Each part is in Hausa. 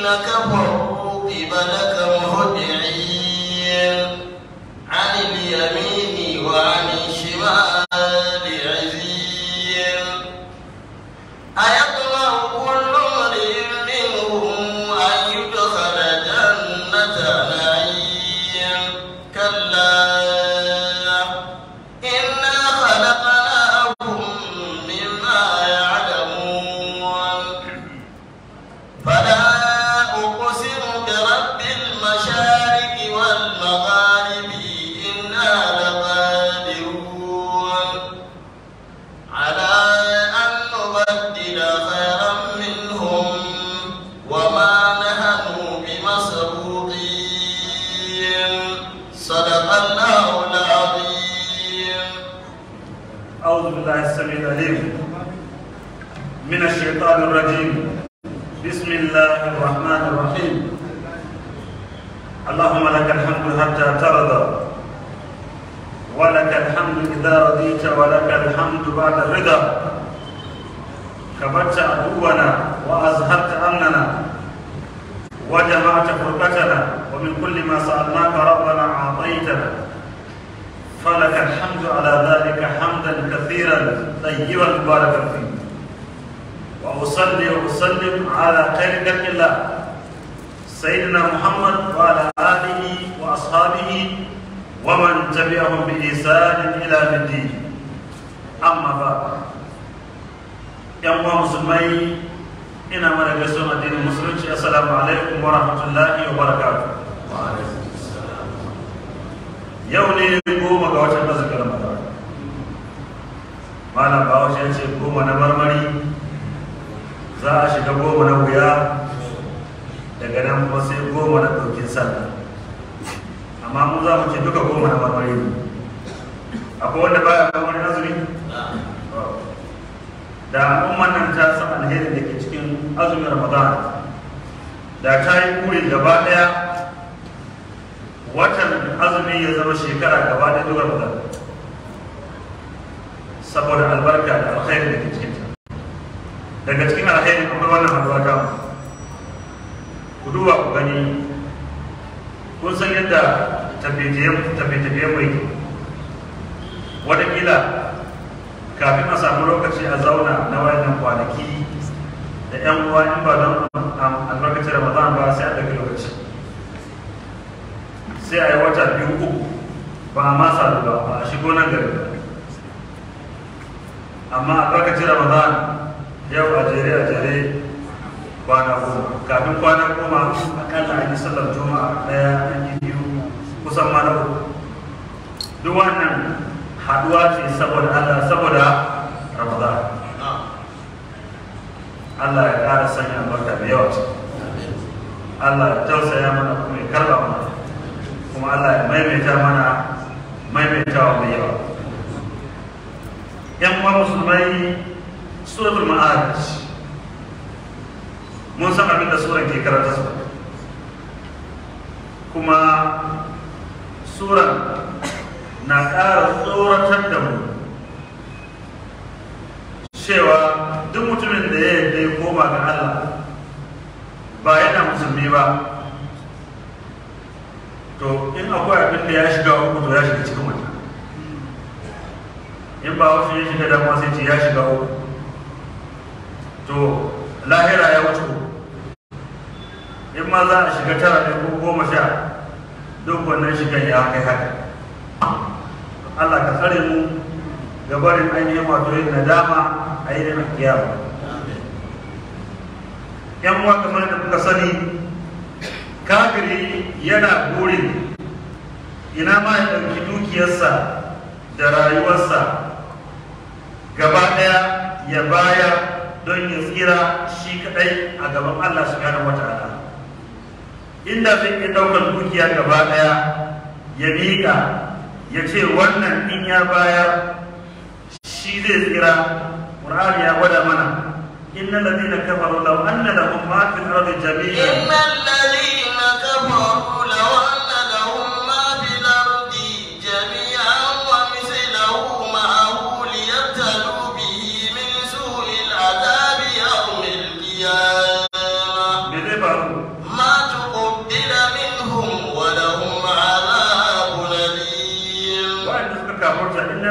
كفروا قبلك مهطعين عن اليمين وعن الشمال عزين أيطمع كل امرئ منهم أن يدخل جنة نعيم كلا إنا خلقناهم مما يعلمون فلا أقسم برب المشارق والمغارب إنا لقادرون على أن نبدل خيرا منهم وما نحن بمسبوقين صدق الله العظيم أعوذ بالله السميع العليم من الشيطان الرجيم بسم الله الرحمن الرحيم اللهم لك الحمد حتى ترضى ولك الحمد إذا رضيت ولك الحمد بعد الرضا كبرت عدونا وأزهرت أمننا وجمعت فرقتنا ومن كل ما سألناك ربنا أعطيتنا فلك الحمد على ذلك حمدا كثيرا طيبا مباركا فيه واصلي واسلم على خير خلق الله سيدنا محمد وعلى اله واصحابه ومن تبعهم باحسان الى يوم الدين اما بعد yan uwa musulmai ina mana gaisuwar addinin musulunci assalamu alaikum wa rahmatullahi wa barakatuh yau ne goma ga watan azumin ramadan malam bahaushe ya ce goma na marmari za a shiga goma na wuya daga nan kuma sai goma na ɗaukin sallah amma mu za mu ce duka goma na marmari ne akwai wanda baya marmari azumi da al'umman nan ta san alherin da ke cikin azumin ramadan da ta yi kuri gaba ɗaya watan azumi ya zama shekara gaba da duwar da saboda albarka da alkhairi da ke cikin ta daga cikin alkhairi akwai wannan haduwa ta ku duba ku gani kun san yadda tafiye-tafiye mai watakila kafin a samu lokaci a zauna na wayannan kwanaki da 'yan uwa in ba don albarkacin ramadan ba sai a ɗauki lokaci sai a yi wata biyu uku ba a masa ba ba a shigo nan gari ba amma a lokacin ramadan yau a jere a jere kwana goma kafin kwana goma akalla an yi sallar juma'a daya an yi biyu kusan ma na uku duk wannan haduwa ce saboda allah saboda ramadan allah ya ƙara sanya albarka da yawa allah ya tausaya mana kuma ya karba mana kuma Allah ya maimaita mana maimaitawa mai yawa yan uwa musulmai suratul ma'arij mun san abin da suran ke karanta su kuma suran na ƙara tsoratar da mu cewa duk mutumin da ya yarda ya koma ga Allah ba yana musulmi ba to in akwai abin da ya shiga uku to ya shiga cikin wata in ba wasu ya shiga damuwa sai ce ya shiga uku to lahira ya wuce in ma za a shiga tara ne ko goma sha duk wannan shigan ya kai haka Allah ka tsare mu ga barin ainihin wato yin nadama a yi da kiyama yan uwa kamar da kuka sani kafiri yana burin ina ma ya ɗauki dukiyarsa da rayuwarsa gaba ɗaya ya bayar don ya tsira shi kaɗai a gaban Allah subhanahu wata'ala inda zai iya ɗaukar dukiya gaba ɗaya ya miƙa ya ce wannan in ya bayar shi zai tsira ƙur'ani ya gwada mana إن الذين كفروا لو أن لهم ما في الأرض جميعا إن الذين كفروا لو أن لهم ما في الأرض جميعا ومثله معه ليبتلوا به من سوء العذاب يوم القيامة me zai faru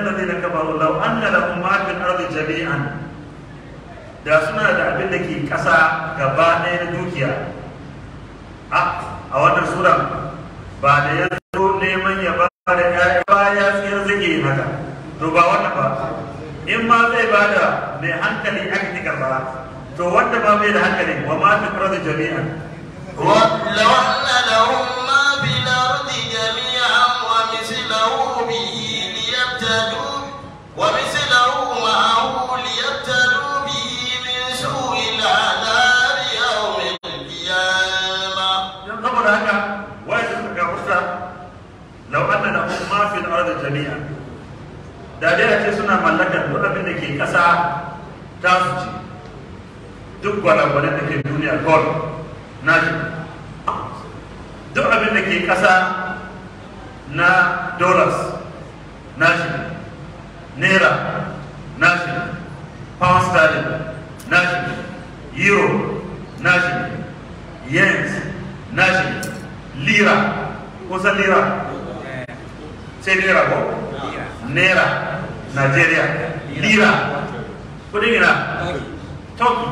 alladhina kafaru law anna lahum ma fil ardi jami'an da suna da abin da ke ƙasa gaba ɗaya na dukiya a a wannan suran ba da ya zo neman ya ba da ƴaƴa ba ya tsayar zage yin haka to ba wannan ba in ma zai ba da mai hankali aka ki karɓa to wanda ma bai da hankali wa ma fi ardi jami'an ولو أن لهم ما في الأرض جميعا ومثله به ليبتدوا ومثله معه ليبتدوا به من سوء العذاب يوم القيامة don saboda haka wai da suka gafarta lau anna lahum ma fil ardi jami'an da dai a ce suna mallakar duk abin da ke ƙasa ta su ce duk gwalagwalan da ke duniya gold na shi duk abin da ke ƙasa na dollars na shi naira na shi pound sterling na shi euro na shi yens na shi lira kusan lira sai naira ko naira nigeria lira kudin ina turkey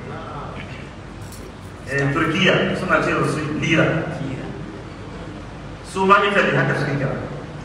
eh, turkiya suna ce su lira su ma italy haka suke kira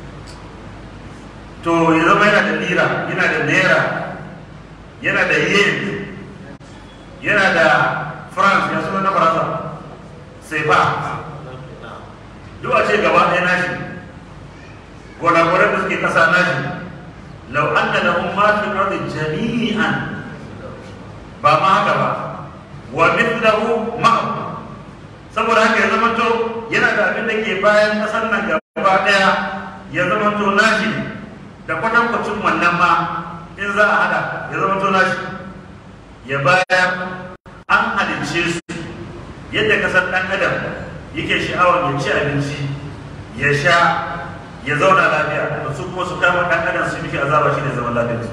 to ya zama yana da lira yana da naira yana da yen yana da france ya suna na faransa sai ba duk a ce gaba ɗaya nashi gwanagwanar da suke ƙasa nashi lau an da lahun ma fi ardi jami'an ba ma haka ba wa mithlahu ma'ahu saboda haka ya zama to yana da abin da ke bayan ƙasar nan gaba ɗaya ya zama to nashi da kwatankwacin wannan ma in za a hada ya zama to nashi ya bayar an halicce su yadda kasar ɗan adam yake sha'awar ya ci abinci ya sha ya zauna lafiya da su kuma su kama ɗan adam su miki azaba shi ne zaman lafiya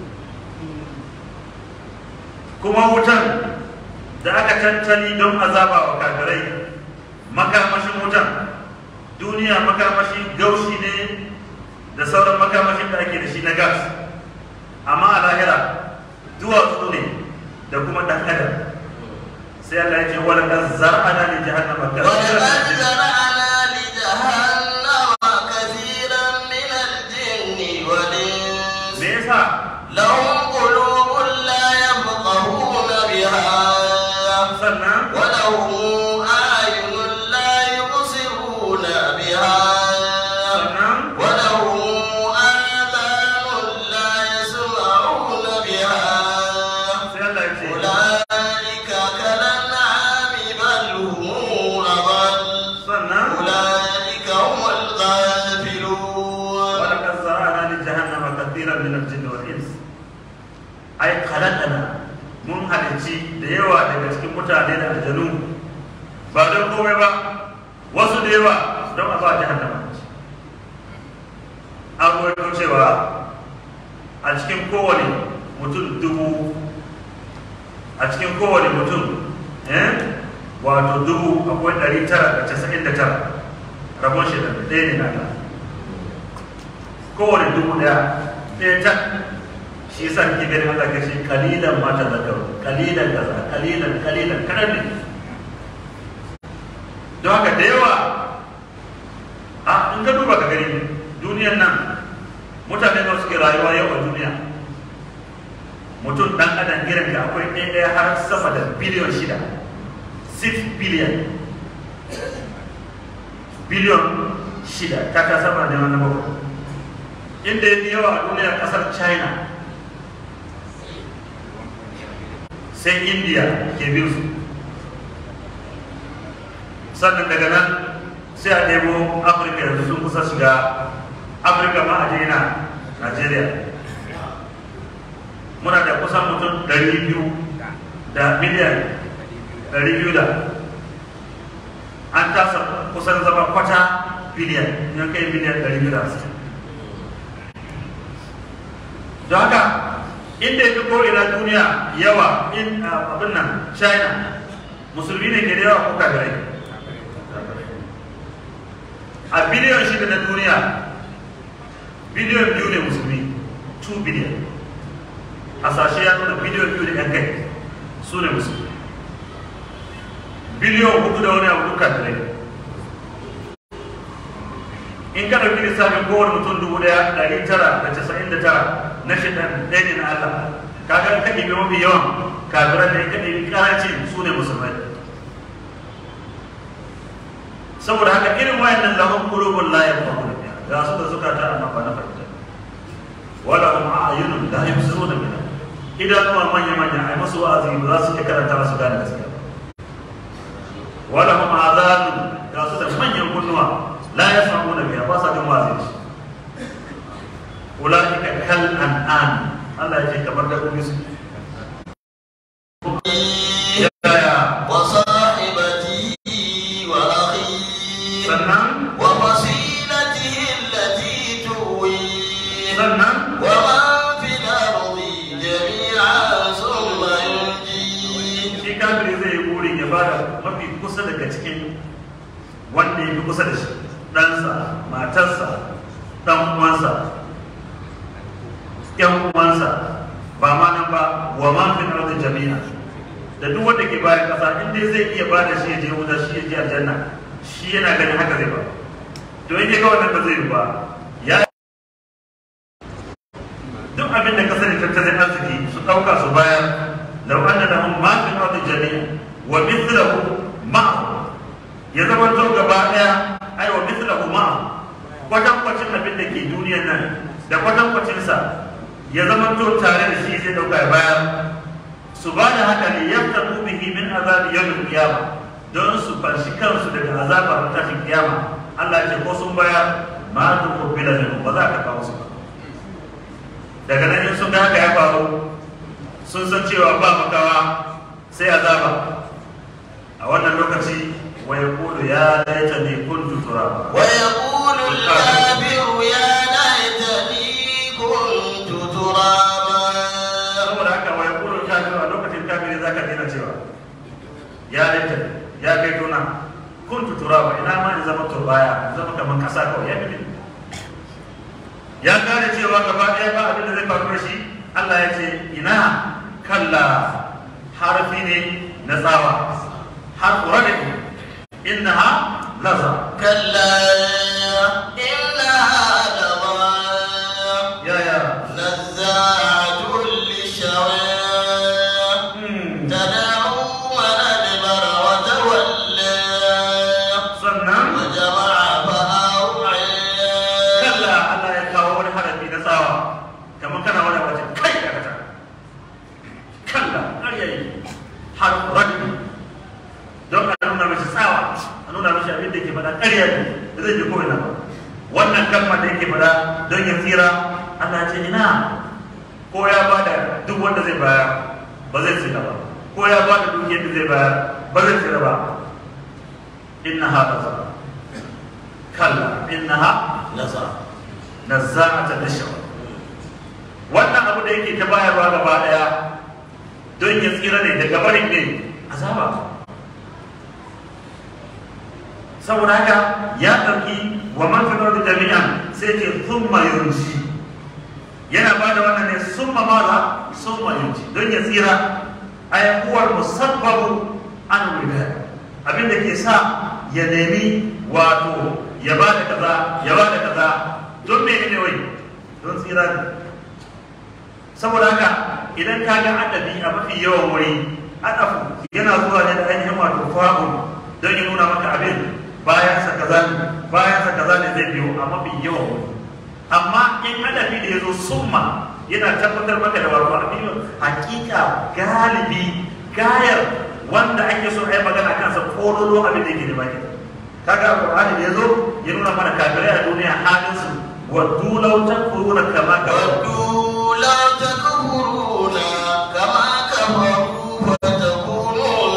kuma wutan da aka tattali don azaba wa kafirai makamashin wutan duniya makamashi gaushi ne da sauran makamashin da ake da shi na gas amma a lahira duwatsu ne da kuma ɗan adam sai Allah ya ce wala kan zar'ana li jahannama ولقد زرعنا لجهنم كثيرا من الجن والإنس me yasa لهم قلوب لا يفقهون بها sannan ولهم أعين لا يبصرون بها sannan ولهم آذان لا يسمعون بها sai Allah ya ce أولئك كالأنعام بل هم أضل sannan أولئك هم الغافلون wala kan zar'ana li jahannama kathiran min al-jinni wal ins ai khalaqana mun halici da yawa daga cikin mutane da aljanu ba don komai ba wasu da yawa don a ba jahannama an rawaito cewa a cikin kowane mutum dubu a cikin kowane mutum eh wato dubu akwai ɗari tara da casa'in da tara rabon shi da ɗaya ne na Allah kowane dubu ɗaya ɗaya ta shi yasa kike ganin Allah ke shi kalilan ma ta zakaru kalilan kaza kalilan kalilan kadan ne don haka da yawa a in ka duba ka gani duniyan nan mutane da suke rayuwa yau a duniya mutum dan adam irin da akwai ɗaya ɗaya har sama da biliyon shida 6 biliyan biliyon shida ta ta sama da wani bakwai inda ya fi yawa a duniya kasar china sai india ke biyu su sannan daga nan sai a ɗebo afirka yanzu sun kusa shiga afirka ma a jina nigeria muna da kusan mutum 200 da miliyan 200 da an tasa kusan zama kwata biliyan yan kai biliyan 250 don haka inda ya fi ko'ina duniya yawa in uh, abin nan china musulmi ne ke da yawa ko kafirai a biliyon shida na duniya biliyon biyu ne musulmi 2 biliyan hasashe ya nuna biliyan biyu da yan kai su ne musulmi biliyan hudu da wani abu duka da in ka ɗauki lissafin kowane mutum dubu ɗaya ɗari tara da casa'in da tara na shidan ɗaya ne na Allah kaga ka ɗibi mafi yawan kafiran da ka ɗibi ƙaranci su ne musulmai saboda haka irin wayannan lahum qulubun la yafqahuna biha ga su da suka ta amma ba na fahimta wala hum a'yunun la yubsiruna biha idanuwa manya manya ai masu wa'azi ba za su iya karanta su gane gaskiya wala hum azanun ga su da manyan kunnuwa la yasma'una biha ba sa jin wa'azi ulaika kal an'am Allah ya ce kamar da kuma su yaya وصاحبته وأخيه sannan وفصيلته التي تؤويه sannan ومن في الأرض جميعا ثم ينجيه shi kafiri zai yi burin ya bada mafi kusa daga cikin wanda ya fi kusa da shi ɗansa matarsa ɗan uwansa ƴan uwansa ba ma nan ba wa ma fi ardi jami'a da duk wanda ke bayan ƙasa in dai zai iya bada shi ya je wuta shi ya je aljanna shi yana ganin haka zai ba to in ya ga wannan ba zai yi ba ya duk abin da ka sani tattalin arziki su ɗauka su bayar lau anna lahum ma fi ardi jami'a wa mithluhu ma'ahu ya zama to gaba daya ai wa mithluhu ma'ahu kwatan kwacin abin da ke duniyar nan da kwatan kwacin sa ya zama to tare da shi zai dauka ya bayar su ba da haka ne yaftaku bihi min azabi yawmil qiyamah don su fanshi kansu daga azabar tashin kiyama Allah ya ce ko sun bayar ma tu kubila minhum ba za ka kawo su ba daga nan in sun ga haka ya faru sun san cewa ba makawa sai azaba a wannan lokaci wa yaqulu ya laitani kuntu turaba ويقول الكافر يا ليتني كنت ترابا saboda haka wa yaqulu kafiru a lokacin kafiri zaka dina cewa ya laitani ya kai tuna kuntu turaba ina ma in zama turbaya in zama kaman kasa kawai ya fi ya gane cewa gaba ɗaya ba abin da zai faru da shi Allah ya ce ina kalla harfi ne na tsawa har radadi innaha laza كلا إنها لظى ya ya نزاعة للشوى hmm. تدعو من أدبر وتولى sannan وجمع فأوعى kalla Allah ya kawo wani harafi na tsawa kamar kana wani wajen kai da kata kalla har yayi har radadi don a nuna mashi tsawa a nuna mashi abin da ke faɗa ƙarya ne da zai ji ko'ina ba wannan kalmar da yake faɗa don ya tsira Allah ya ce ina ko ya bada duk wanda zai bayar ba zai tsira ba ko ya bada duk yadda zai bayar ba zai tsira ba innaha laza kalla innaha نزع nazza'atan lishawa wannan abu da yake ta bayarwa gaba daya don ya tsira ne daga barin ne azaba saboda haka ya ɗauki wa man fi ardi jami'an sai ce thumma yunji yana ba da wannan ne summa maza summa yunji don ya tsira ay huwa musabbabu an wida abin da ke sa ya nemi wato ya ba da kaza ya ba da kaza don me ne wai don tsira ne saboda haka idan ka ga adabi a mafi yawan wuri adafu yana zuwa ne da ainihin wato fa'un don ya nuna maka abin bayan sa kaza ne bayan sa kaza ne zai biyo a mafi yawan wuri amma in adabi da ya zo summa yana tabbatar maka da wato abin hakika galibi gayar wanda ake so a yi magana kansa kololo abin da yake da baki kaga alqur'ani da yazo ya nuna mana kafirai a duniya halin su waddu law takfuruna kama kafaru ودوا لو تكفرون كما كفروا فتكونون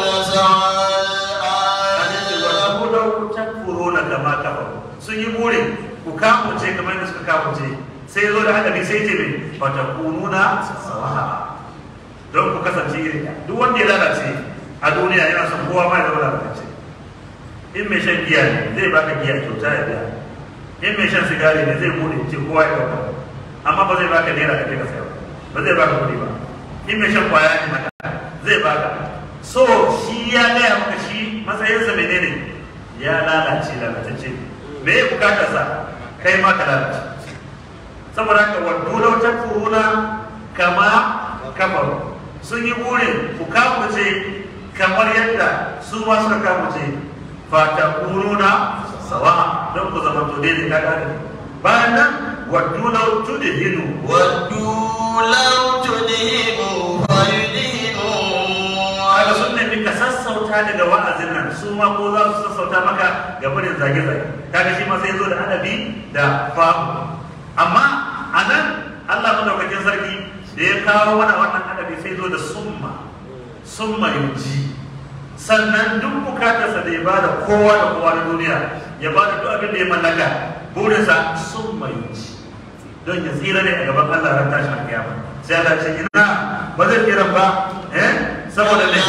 سواء waddu law takfuruna kama kafaru sun yi burin ku kamuce kamar yadda suka kamuce sai yazo da haka sai ce mai fatakununa sawaha don ku kasance iri ɗaya. duk wanda ya lalace a duniya yana son kowa ma ya zama lalace in mai shan giya ne zai baka giya kyauta ya biya in mai shan sigari ne zai bude ce kowa ya dauka amma ba zai baka naira ka je ka sayar ba zai baka kuɗi ba in mai shan kwaya ne haka zai baka so shi ya gaya maka shi matsayinsa menene ya lalace lalatacce me ya bukatarsa kai ma ka lalace saboda haka waddu lau takfuruna kama kafaru sun yi burin ku kafuce kamar yadda su ma suka kafuce fata kuruna sawa don ku zama to daidai ka gane bayan nan waddu lau tudhinu ودوا لو تدهنوا فيدهنون kaga sun nemi ka sassauta daga wa'azin nan su ma ko za su sassauta maka ga barin zage-zage kaga shi ma sai zo da adabi da fahu amma a nan Allah madaukakin sarki da ya kawo mana wannan adabi sai zo da summa summa yuji sannan duk bukatarsa da ya bada kowa da kowa na duniya ya bada duk abin da ya mallaka burinsa summa yuji don ya tsira ne a gaban Allah ran tashin kiyama sai Allah ce ina ba zai tsira ba eh saboda ne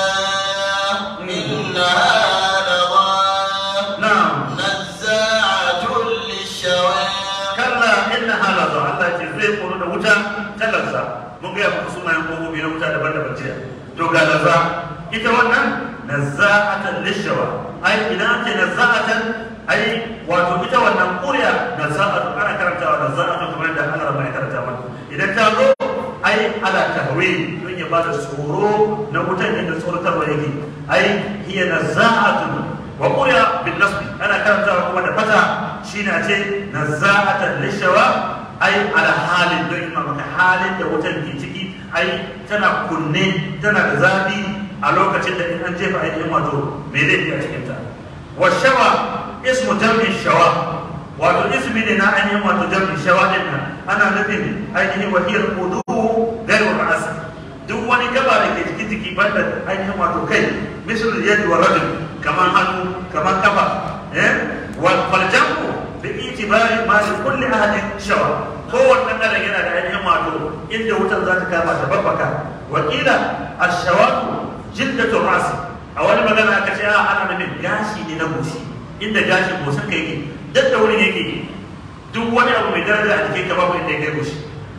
إنها لظى na'am نزاعة للشوى kalla inna halaza Allah ce zai koro da wuta ta lazza mun ga muku sunayen kogobi na wuta daban-daban jiya to ga lazza ita wannan nazza'atan lishawa ai idan ake nazza'atan ai wato ita wannan ƙuriya nazza'atu ana karantawa nazza'atu kamar da Allah mai karanta mana idan ta zo ai ala tahwi don ya bada tsoro na wutan inda tsorotarwa yake ai hiya nazza'atun wa quriya bin nasbi ana karantawa kuma da fata shine a ce nazza'atan lishawa ai ala halin don ima maka halin da wutan ke ciki ai tana kunne tana da zafi a lokacin da in an jefa ainihin wato me zai a cikin ta wa shawa ismu jam'in shawa wato ismi ne na ainihin wato jam'in shawa din nan ana nufin ainihin wahiyar kudu gairu ra'as duk wani gaba da ke cikin jiki banda ainihin wato kai misal yadi wa rajul kaman hannu kaman kafa eh wal faljamu bi itibari ma li kulli ahadin shawa kowanne dan yana da ainihin wato inda wutar za ta kama ta babbaka wa kila ash-shawatu jildatu ras a wani magana aka ce a ana nufin gashi ne na goshi inda gashin goshin ka yake duk da wurin yake duk wani abu mai daraja a jikin ka babu inda ya kai goshi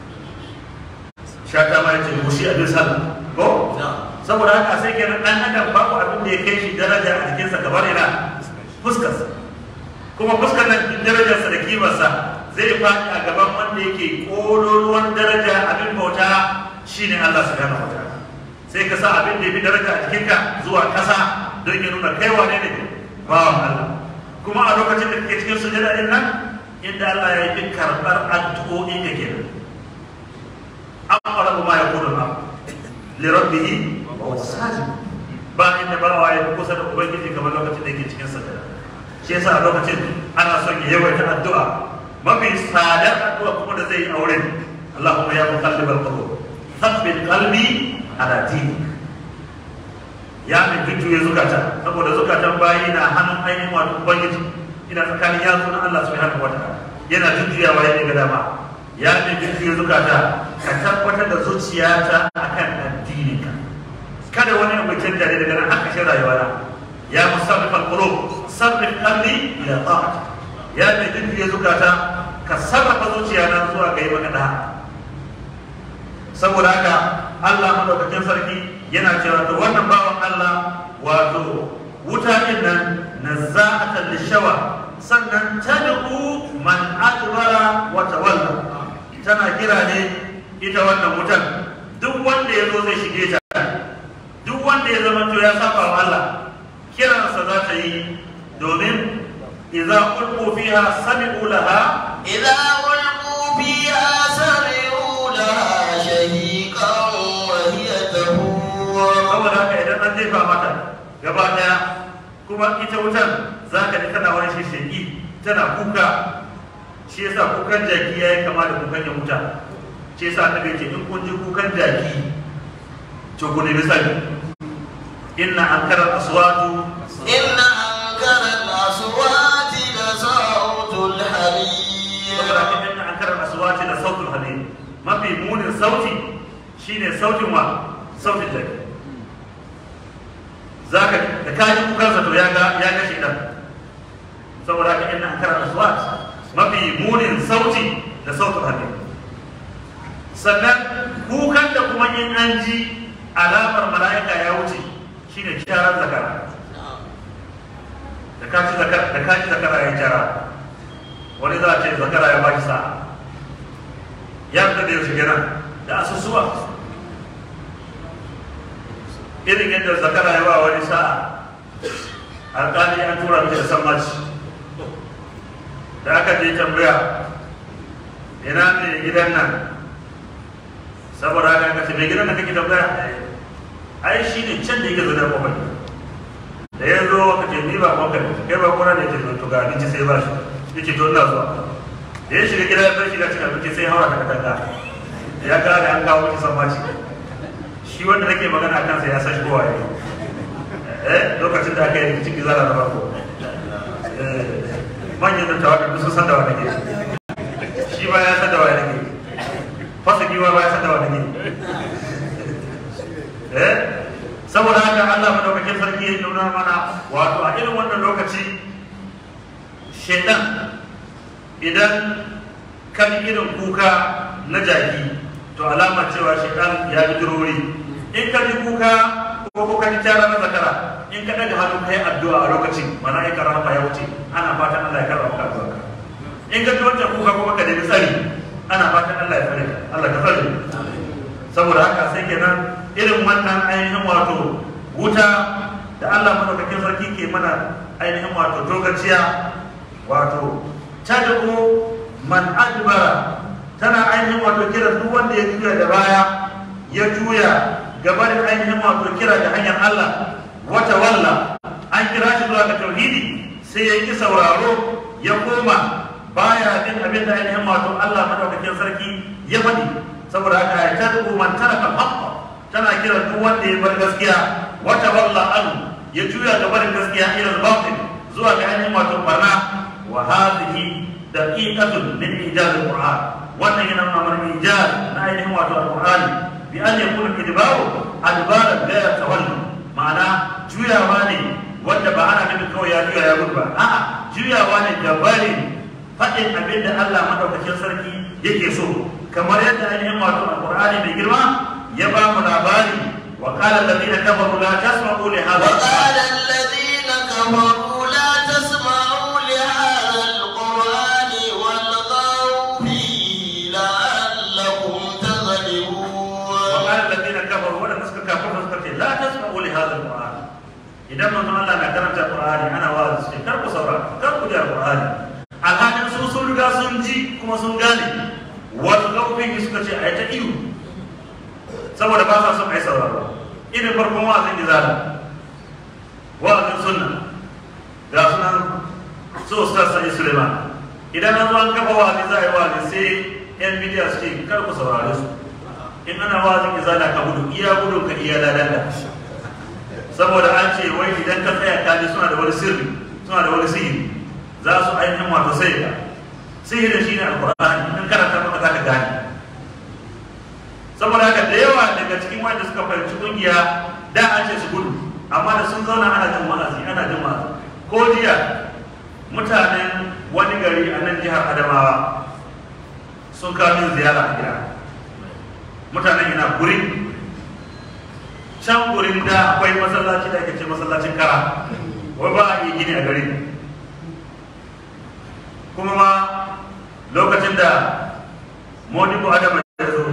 shata ma yace goshi a bin sallah ko saboda haka sai kenan dan adam babu abin da ya kai shi daraja a jikinsa kamar ina fuskarsa kuma fuskar nan duk darajarsa da kimarsa zai faɗi a gaban wanda yake ƙololuwan daraja abin bauta shine Allah subhanahu wa ta'ala sai ka sa abin da ya fi daraja a jikinka zuwa ƙasa don ya nuna kai wane ne bawan Allah kuma a lokacin da kake cikin sujada din nan inda Allah ya yi karɓar addu'o'i ka kenan aqrabu ma yakunu al li rabbih wa huwa sajid ba inda bawa ya kusa da ubangiji kamar lokacin da yake cikin sujada shi yasa a lokacin ana son ya yawaita addu'a mafi tsadar addu'a kuma da zai yi auren Allahumma ya muqallibal qulub thabbit qalbi ala dinik ya mai jujjuya zukata saboda zukatan bayi na hannun ainihin wato ubangiji ina tsakanin yatsu na Allah subhanahu wa ta'ala yana jujjuyawa ya ga dama ya mai jujjuya zukata ka tabbatar da zuciyata akan addininka kada wani abu canja ne daga nan haka shi rayuwa na ya musarrif al-qulub sarrif qalbi ila ta'at ya mai jujjuya zukata ka sarrafa zuciya na zuwa ga yi maka da saboda haka Allah madaukakin sarki yana cewa to wannan bawan Allah wato wuta din nan nazza'atan lishawa sannan tad'u man adbara wa tawalla tana kira ne ita wannan wutan duk wanda ya zo zai shige ta duk wanda ya zama to ya saba wa Allah kiransa za ta yi domin idza ulqu fiha sami'u laha إذا ألقوا فيها سمعوا لها شهيقا وهي تفور saboda haka idan an jefa mata gaba daya kuma ita wutan za ka ji tana wani shishigi tana kuka shi yasa kukan jaki ya yi kama da kukan ya wuta shi yasa ta ce in kun ji kukan jaki to ku nemi sani inna ankara aswatu إن أنكر الأصوات لصوت الحمير saboda haka inna ankara aswati da sautul hadid mafi munin sauti shine sautin wa sautin jaki zaka da kaji kukansa to ya ga ya ga shi dan saboda haka inna ankara aswat mafi munin sauti da sautul hadid sannan kukan da kuma in an ji alamar mala'ika ya wuce shine kyaran zakara da ka ci zakara da ka ci zakara ya kyara wani za a ce zakara ya baki sa'a ya fita da yaushe kenan da asusuwa irin yadda zakara ya ba wani sa'a alƙali an tura mishi da sammaci da aka je tambaya ina ne gidan nan saboda haka aka ce mai gidan nan kake tambaya ai shi ne can da yake zaune a kofar da ya zo aka ce ni ba kofar kai ba kora ne ce to ga abinci sai ba shi yake to ina zuwa da ya shiga gida ya bar shiga cikin abinci sai haura ta katanga ya gane an kawo mishi sammaci shi wanda nake magana a kansa ya san shi kowa ne eh lokacin da aka yi cikin zara na farko manyan da tawadar sun san da wani ke shi ba ya san da wani ke fasa giwa ba ya san da wani ke eh saboda haka Allah madaukakin sarki ya nuna mana wato a irin wannan lokaci shedan idan kan irin kuka na jaki to alama cewa shedan ya bi durori in ka ji kuka ko ko ka ji tara na zakara in ka daga hannu kai addu'a a lokacin mala'ika rahama ya wuce ana fatan Allah ya karba maka addu'a in ka ji wancan kuka kuma ka nemi tsari ana fatan Allah ya tsare ka Allah ka tsare saboda haka sai kenan irin wannan ainihin wato wuta da Allah madaukakin sarki ke mana ainihin wato tokaciya wato tad'u man adbara tana ainihin wato kira duk wanda ya juya da baya ya juya gabanin ainihin wato kira da hanyar Allah wata walla an kira shi zuwa ga tauhidi sai ya yi sauraro ya koma baya bin abin da ainihin wato Allah madaukakin sarki ya faɗi saboda haka ya tad'u man taraka haqqa tana kira duk wanda ya bar gaskiya wata walla an ya juya gabanin gaskiya ila al-batil zuwa ga ainihin wato barna wa hadhihi daqiqatun min ijaz al-Qur'an wannan yana nuna mana ijaz na ainihin wato al-Qur'ani bi an yakuna idbaru adbaran la yatawallu ma'ana juyawa ne wanda ba ana nufin kawai ya juya ya gudu ba a'a juyawa ne gabarin faɗin abin da Allah madaukakin sarki yake so kamar yadda ainihin wato al-Qur'ani mai girma ya ba mu labari wa qala alladhina kafaru la tasma'u li hadha وقال الذين كفروا لا تسمعوا لهذا القرآن والغوا فيه لعلكم تغلبون وقال الذين كفروا ولا نسك كفروا نسك لا تسمعوا لهذا القرآن idan manzon Allah na karanta Qur'ani ana wa'azi sai kar ku saurara kar ku ji Qur'ani alhalin su sun riga sun ji kuma sun gane wal gawfin suka ce ai ta iyo saboda ba sa son ai sauraro irin farkon wa'azin izala wa'azin sunna ga sunan su Ustaz Sani Suleiman idan an zo an kafa wa'azi za a yi wa'azi sai yan bidiya su ce kar ku saurare su in ana wa'azin izala ka gudu iya gudun ka iya ladanda saboda an ce wai idan ka tsaya ka ji suna da wani sirri suna da wani sihiri za su ainihin wato sai ka sihirin shine alqur'ani in karanta maka za ka gane saboda haka da yawa daga cikin wanda suka fahimci kungiya da an ce su gudu amma da sun zauna ana jin wa'azi ana jin wa'azi ko jiya mutanen wani gari a nan jihar adamawa sun kawo min ziyara a gida mutanen yana guri can gurin da akwai masallaci da ake ce masallacin kara wai ba a yi gini a gari kuma ma lokacin da modibo adama ya zo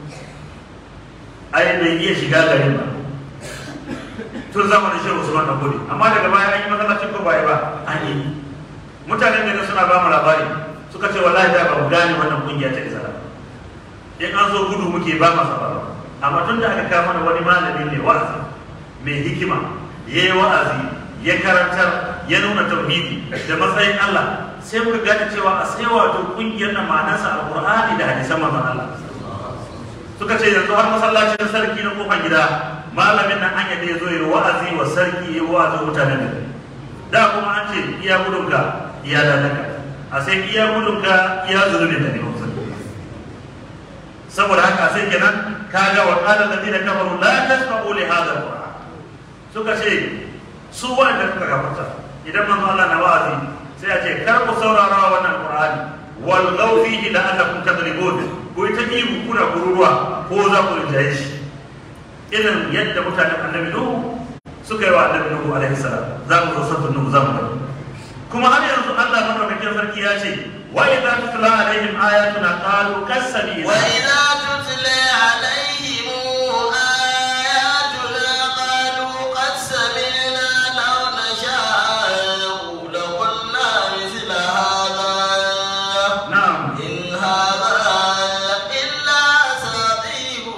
ai bai iya shiga garin ba tun zamanin shehu usman na gode amma daga baya an yi masallacin ko baya ba an yi mutanen ne suna ba mu labari suka ce wallahi da ba mu gane wannan kungiya ta izala in an zo gudu muke ba masa ba amma tun da aka kawo mana wani malami mai wa'azi mai hikima ya yi wa'azi ya karantar ya nuna tauhidi da matsayin Allah sai muka gane cewa a sai wato kungiyar na ma'anarsa alqur'ani da hadisan manzon Allah suka ce yanzu har masallacin sarki na kofar gida malamin nan an yadda ya zo ya wa'azi wa sarki ya wa'azi mutanen da da kuma an ce iya gudunka iya dadanka a sai iya gudunka iya zunubin da ne ba saboda haka sai kenan kaga wa qala alladhina kafaru la tasma'u li hadha alquran suka ce su wanda suka kafarta idan manzo Allah na wa'azi sai a ce kar ku saurara wannan qur'ani wal ghaw fihi la'allakum tadribun ko ta ihu kuna kururuwa ko za ku rinjaye shi irin yadda mutanen annabi nuhu suka yi wa annabi nuhu alaihi salam za mu zo sabon nuhu za mu gani kuma har yanzu Allah madaukakin sarki ya ce wa idza tutla alaihim ayatuna qalu kasabina وإذا تتلى عليهم آياتنا قالوا قد سمعنا لو نشاء لقلنا مثل هذا na'am إن هذا إلا أساطير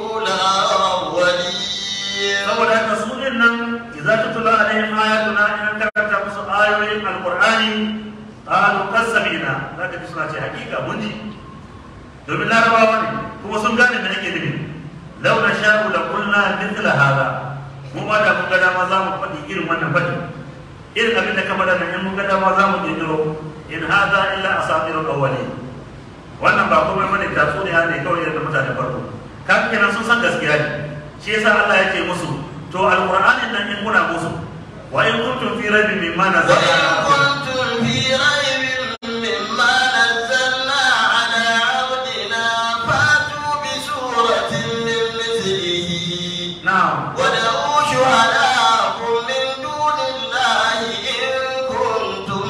الأولين saboda haka su din nan idza tutla alaihim ayatuna in karanta musu ayoyin alqur'ani qalu kasabina zaka ji suna ce hakika mun ji domin larabawa ne kuma sun gane me nake nufi law na sha'u la qulna mithla hada mu ma da mun ga dama za mu faɗi irin wannan faɗi irin abin da ka faɗa nan in mun ga dama za mu kirkiro in hada illa asatirul awwalin wannan ba komai bane tatsuniya ne kawai yadda mutane farko kan kenan sun san gaskiya ne shi yasa Allah ya ce musu to alqur'anin nan in kuna musu wa in kuntum fi raibin mimma وإن nazzalna كنتم في ريب مما نزلنا على عبدنا فأتوا بسورة من مثله na'am ودعوا شهداءكم من دون الله إن كنتم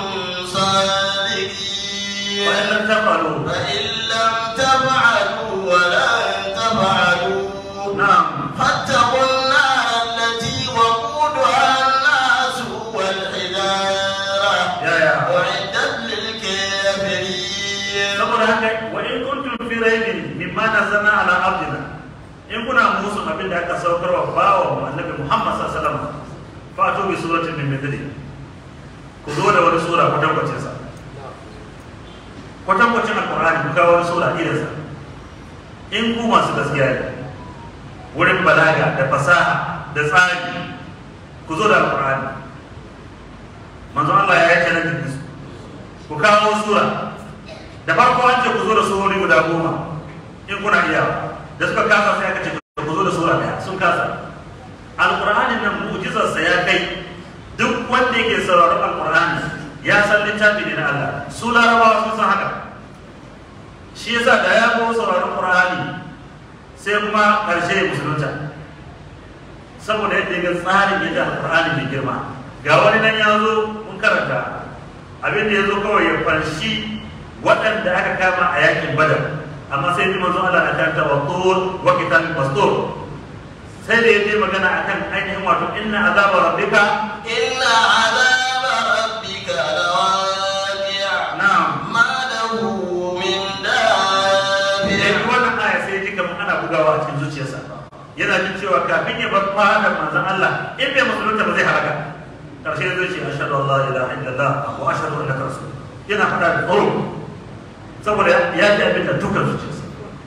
صادقين wa in lam taf'alu فإن لم تفعلوا ولن تفعلوا na'am فاتقوا النار التي وقودها الناس والحجارة ya ya أعدت للكافرين saboda haka wa in kuntum fi raibin mimma nazzalna ala abdina in kuna musu abin da aka saukar wa bawa mu annabi Muhammad sallallahu alaihi wasallam fa to bi suratin min mithli ku zo da wani sura kwatankwacin sa kwatankwacin alqur'ani ku kawo wani sura irin sa in ku masu gaskiya ne wurin balaga da fasaha da tsari ku zo da alqur'ani manzo Allah ya yi challenge din su ku kawo sura da farko an ce ku zo da surori guda goma in kuna iya da suka kasa sai aka ce ku zo da sura daya sun kasa alqur'ani nan mu'jizarsa ya kai duk wanda yake sauraron alqur'ani ya san littafi ne na Allah su larabawa sun san haka shi yasa da ya go sauraron qur'ani sai kuma karshe ya musulunta saboda yadda ya ga tsarin yadda alqur'ani mai girma ga wani nan ya zo mun karanta abin da ya zo kawai ya fanshi waɗanda aka kama a yakin badar amma sai ji manzo Allah na karanta wa tur wa kitabin mastur sai da yaje magana akan ainihin wato inna azaba rabbika إن عذاب ربك لواقع na'am ما له من da دافع wannan aya sai ji kamar ana bugawa a cikin zuciyarsa yana jin cewa kafin ya bar fadar manzon Allah in bai musulunta ba zai halaka karshe zai ce ashhadu an la ilaha illallah wa ashhadu annaka rasul yana faɗa da tsoro saboda ya ji abin da dukkan zuciyarsa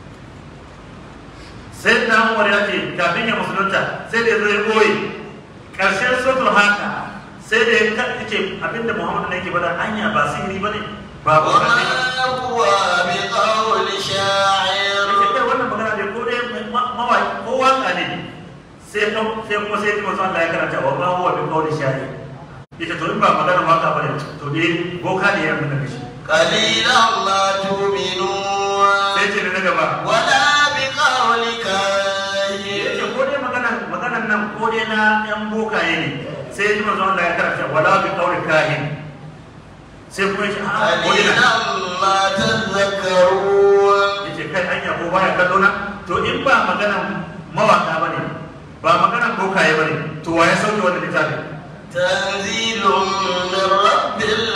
sai na umar ya ce kafin ya musulunta sai da zai koyi ƙarshen sotul haka sai da ya ce abinda muhammadu ne ke bada hanya ba sihiri ba ne ba ba ba ne وما هو بقول ya شاعر ce kai wannan magana ne ko dai mawaki ko waka ne sai ka- sai kuma sai kuma Allah ya karanta wa ma huwa bi qawli shari ita to in ba magana waka ba ne to dai boka ne ya nuna shi قليلا ما تؤمنون sai ce da na gaba ولا بقول ya كاهن ce ko dai magana maganan nan ko dai na yan bokaye ne sai ya ji manzo Allah ya karanta wala bi qawli kahin sai kuma ya ce a ko dai قليلا na ما تذكرون ya ce kai hanya ko baya kallo na to in ba maganan mawaka bane ba maganan bokaye bane to wa ya sauke wannan littafin تنزيل من رب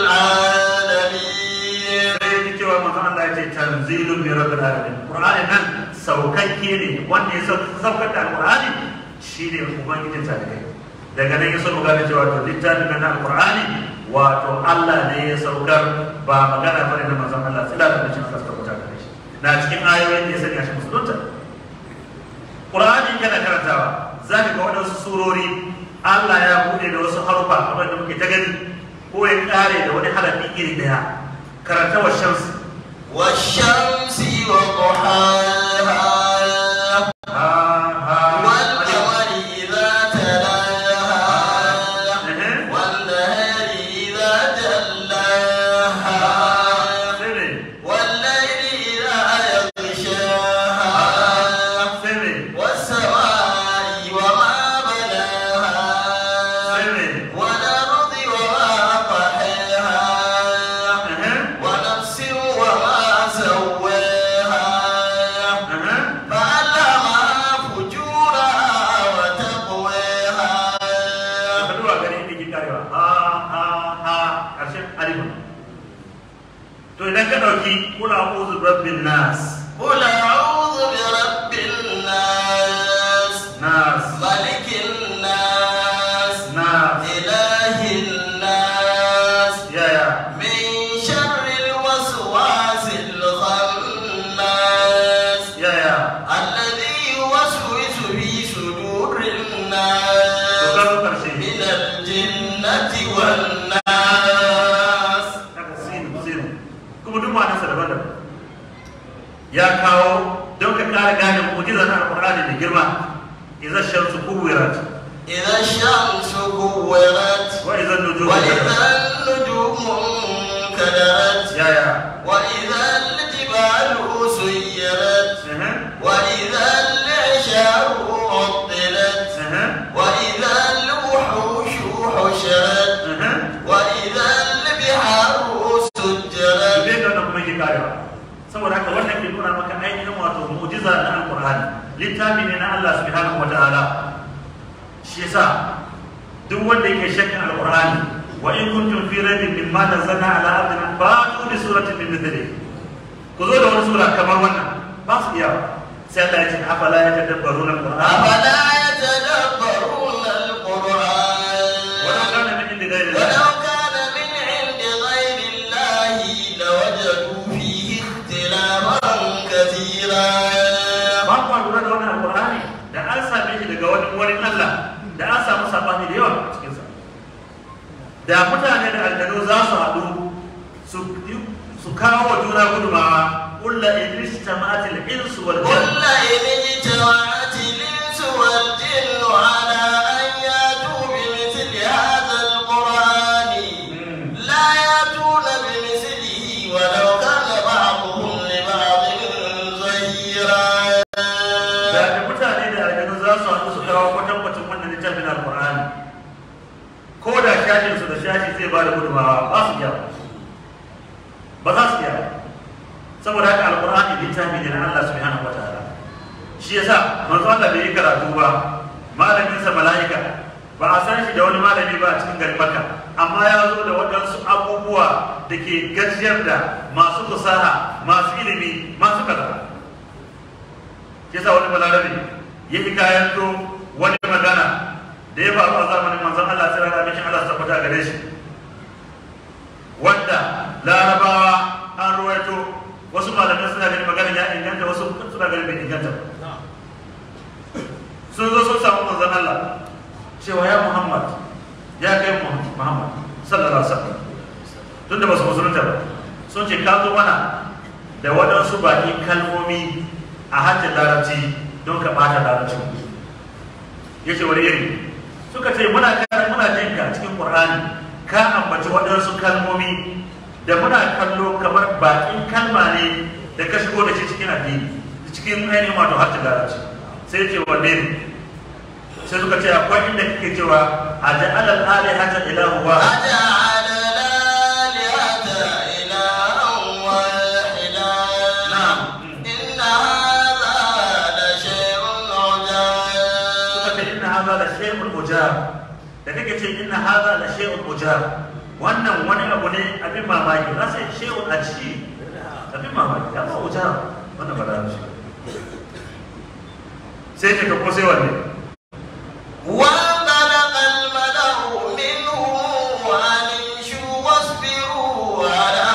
العالمين sai ya ji cewa manzo Allah ya ce tanzilun min rabbil alamin qur'ani nan saukakke ne wanda ya sau- saukar da alqur'ani shine ubangijin talibai daga nan ya so mu gane cewa to littafin nan na alqur'ani wato Allah ne ya saukar ba magana bane na manzon Allah sai da cikin Allah ta da shi na cikin ayoyin da ya sanya shi musulunta qur'ani kana karantawa zaka ga wadansu surori Allah ya bude da wasu harufa kamar da muke ta gani ko ya kare da wani harafi iri daya karanta wa shamsi والشمس وضحاها ha ha والقمر إذا تلاها Ehe. والنهار إذا جلاها Sai ne. والليل إذا يغشاها ɗauki kula a'udhu birabbin nas قل أعوذ برب الناس nas ملك الناس nas إله الناس yaya من شر الوسواس الخناس yaya الذي يوسوس في صدور to الناس ka zo karshe من الجنة والناس haka sin sin kuma duk ma'anarsa daban-daban ya kawo don ka ƙara gane mu'jizar alƙur'ani da girma idza shamsu kuwirat إذا الشمس كورت wa idza nujumu وإذا النجوم انكدرت yaya وإذا الجبال سيرت ehe وإذا العشار عطلت ehe وإذا الوحوش حشرت ehe وإذا البحار سجرت bai da kuma yake karewa saboda haka wannan ke nuna maka ainihin wato mu'jiza na alqur'ani littafi ne na Allah subhanahu wataala shi yasa duk wanda yake shakkan alqur'ani wa in kuntum fi raibin mimma nazzalna ala abdina fa'tu bi suratin min mithlihi ku zo da wani sura kamar wannan ba su iya sai Allah ya ce afala yatadabbaruna alqur'ana أفلا يتدبرون القرآن ولو kana min indi ghayri ولو Allah كان من عند غير الله لوجدوا فيه اختلافا كثيرا ba ku lura da wannan alqur'ani da an same shi daga wani wurin Allah da an samu sabani da yawa a cikin sa da mutane da aljanu za su haɗu su su kawo wa juna gudumawa kulla idris tama'atil insu wal قل jinn إن اجتمعت الإنس والجن على أن يأتوا بمثل هذا القرآن لا يأتون بمثله ولو كان بعضهم لبعض ظهيرا da da mutane da aljanu za su haɗu su kawo kwatankwacin wannan littafin alqur'ani ko da shashin su da shashi zai ba da gudumawa ba su iya ba za su iya saboda haka alqur'ani littafi ne na Allah subhanahu wataala shi yasa manzo Allah bai yi karatu ba malamin sa malaika ba a san shi da wani malami ba a cikin garin Makka amma ya zo da waɗansu abubuwa da ke gajiyar da masu fasaha masu ilimi masu kaza shi yasa wani balarabe ya yi kayan to wani magana da ya faru a zamanin manzon Allah sai rana mishin Allah su tabbata gare shi wanda larabawa an ruwaito wasu malamai suna ganin magana ya inganta wasu suna ganin bai inganta ba sun zo sun samu manzon Allah cewa ya Muhammad ya kai Muhammad sallallahu alaihi wasallam tun da ba su musulunta ba sun ce ka zo mana da waɗansu baƙi kalmomi a hajjin larabci don ka ɓata larabci ya ce wani iri suka ce muna kare muna jin ka cikin Qur'ani ka ambaci waɗansu kalmomi da muna kallo kamar baƙin kalma ne da ka shigo da shi cikin addini cikin ainihin wato hajjin larabci sai ce wanne ne sai suka ce akwai inda kake cewa a ja'ala al-alihata ilahu wa أجعل الآلهة إلها واحدا نعم. إن هذا لشيء suka عجاب ce inna hadha la shay'un ujab da kake ce inna hadha la shay'un ujab wannan wani abu ne abin mamaki na sai shay'un aji abin mamaki ya ba ujab wannan ba da shi sai ce ka ko sai wanne وانطلق الملأ منهم أن امشوا واصبروا على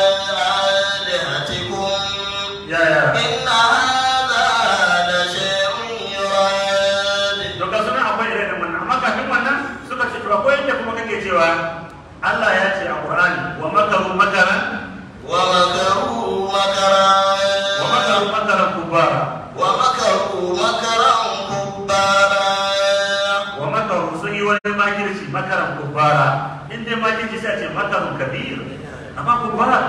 آلهتكم ya ya إن هذا لشيء يراد to ka suna akwai irin wannan amma kafin wannan suka ce to akwai inda kuma kake cewa Allah ya ce a Qur'ani wa makaru makaran ومكروا مكرا wa makaru makaran kubara ومكروا مكرا كبارا wa makaru sun yi wani makirci makaran kubara in dai makirci sai a ce makarun kabir amma kubara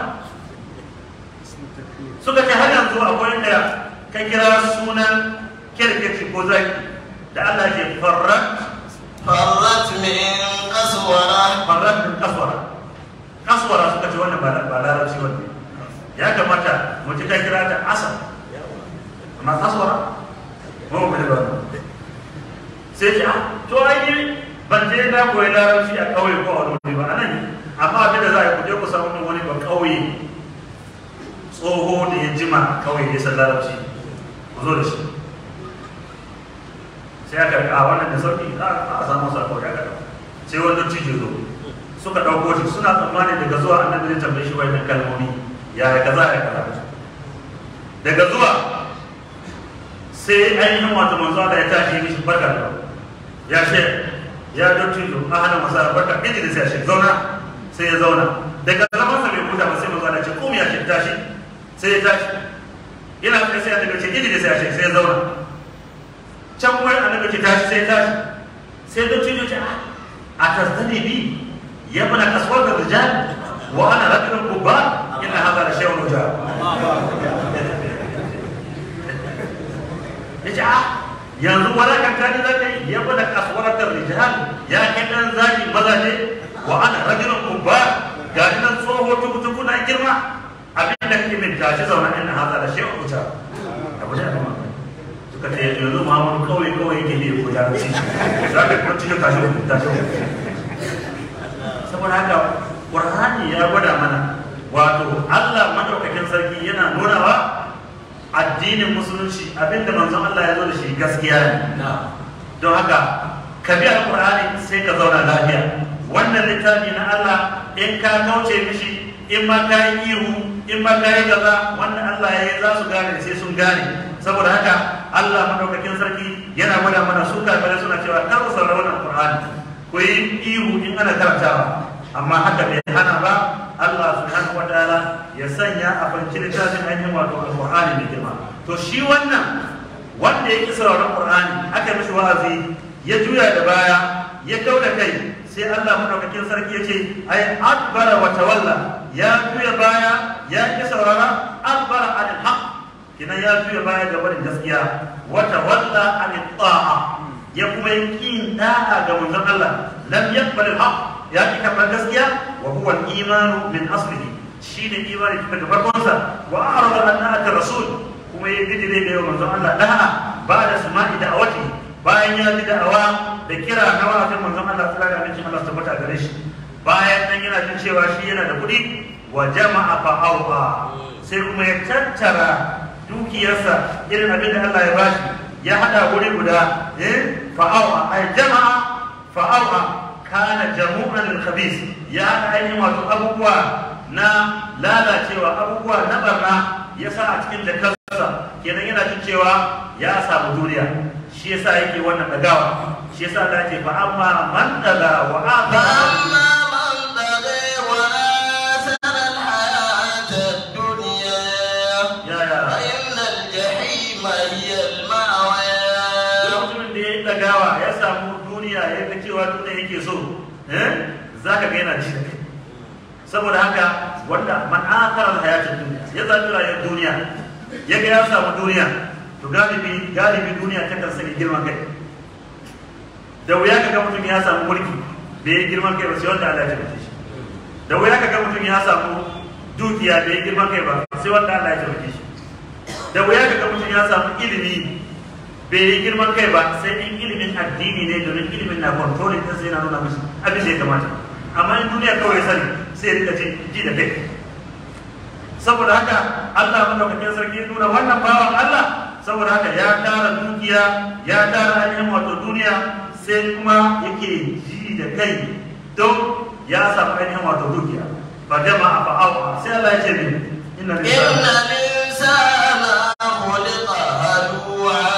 suka ce har yanzu akwai inda ka kira sunan kirkici ko zaki da Allah ke farrat فرت من قسورة farrat min kaswara kaswara suka ce wannan ba ba larabci wannan ya kamata mu ci ka kira ta asal amma kaswara mu mu da wannan sai ce ah to ai ni ban je na koyi larabci a kauye ko a wani wuri ba anan amma abin da za a yi ku je ku samu min wani ba kauye tsoho da ya jima kawai ya san larabci ku zo da shi sai aka ga a wannan da sauki a a samu sako ya ga sai wani cijo zo suka dauko shi suna tsammani daga zuwa annabi zai tambaye shi wannan kalmomi ya ya kaza ya kaza daga zuwa sai ainihin wato manzo Allah ya tashi ya mishi barka da ya ce ya dauki zo a hana masa barka Idris ya shi zauna sai ya zauna daga zaman sa bai huta ba sai manzo Allah ya ce kom ya shi tashi sai ya tashi yana kai sai annabi ya ce Idris ya shi sai ya zauna can kuma annabi ce tashi sai tashi sai don cijo ce a tasdani bi ya mana kasuwar da rijal wa ana rajulun kubba inna hadha la shay'un ujab yace a yanzu wala kan kani zaka yi ya mana kasuwar da rijal ya kai dan zaki mazaje wa ana rajulun kubba ga nan tsoho tukutuku na girma abin da kake min tashi zauna inna hadha la shay'un ujab abu da ba suka ce yanzu Muhammadu kawai kawai yake ne ko ya ci za ka kuma cikin tashi tashi saboda haka Qur'ani ya gwada mana wato Allah madaukakin sarki yana nunawa addinin musulunci abinda manzon Allah ya zo da shi gaskiya ne don haka ka bi alqur'ani sai ka zauna lafiya wannan littafi na Allah in ka kauce mishi in ma ka yi ihu in ma ka yi kaza wannan Allah ya yi za su gane sai sun gane saboda haka Allah madaukakin sarki yana gwada mana su kafirai suna cewa kar ku saurari wannan Qur'ani ku yi ihu in ana karantawa amma haka bai hana ba Allah subhanahu wa ta'ala ya sanya a fanci littafin ainihin wato Al-Qur'ani mai girma to shi wannan wanda ya ki sauraron Qur'ani aka mishi wa'azi ya juya da baya ya kauda kai sai Allah madaukakin sarki ya ce ai akbara wa tawalla ya juya baya ya ki saurara akbara anil haqq kina ya juya baya ga barin gaskiya wata walla an ta'a ya kuma yi kin da'a ga manzon Allah lam yaqbal al-haq ya ki karɓar gaskiya wa huwa al-imanu min aslihi shine imani daga farkonsa wa a'rada an na'ata rasul kuma ya bidire ga manzon Allah da'a ba da sama'i da'awati bayan ya ji da'awa da kira na wa'azin manzon Allah sallallahu alaihi wasallam Allah tabbata gare shi bayan nan yana jin cewa shi yana da kuɗi wa jama'a fa'awa sai kuma ya tattara dukiyarsa irin abin da Allah ya bashi ya hada wuri guda eh fa'awa ay jama'a fa'awa kana jamu'an lil khabis ya hada ainihin wato abubuwa na lalacewa abubuwa na barna ya sa a cikin jakarsa kenan yana jin cewa ya samu duniya shi yasa yake wannan dagawa shi yasa Allah ya ce fa amma man daga wa athara dagawa ya samu duniya ya ga cewa duniya yake so za ka ga yana ji da kai saboda haka wanda man akarar hayatin duniya ya zaɓi rayuwar duniya ya ga ya samu duniya to galibi galibi duniya ta kan sani girman kai da wuya ka ga mutum ya samu mulki bai yi girman kai ba sai wanda Allah ya tabbata shi da wuya ka ga mutum ya samu dukiya bai yi girman kai ba sai wanda Allah ya tabbata shi da wuya ka ga mutum ya samu ilimi bai yi girman kai ba sai in ilimin addini ne domin ilimin na controlling ta sai na nuna mishi abin da ya kamata amma in duniya kawai sani sai rika ji da kai saboda haka Allah madaukakin sarki nuna wannan bawan Allah saboda haka ya tara dukiya ya tara ainihin wato duniya sai kuma yake ji da kai don ya samu ainihin wato dukiya ba jama'a ba awa sai Allah ya ce ne inna linsana khuliqa halu'a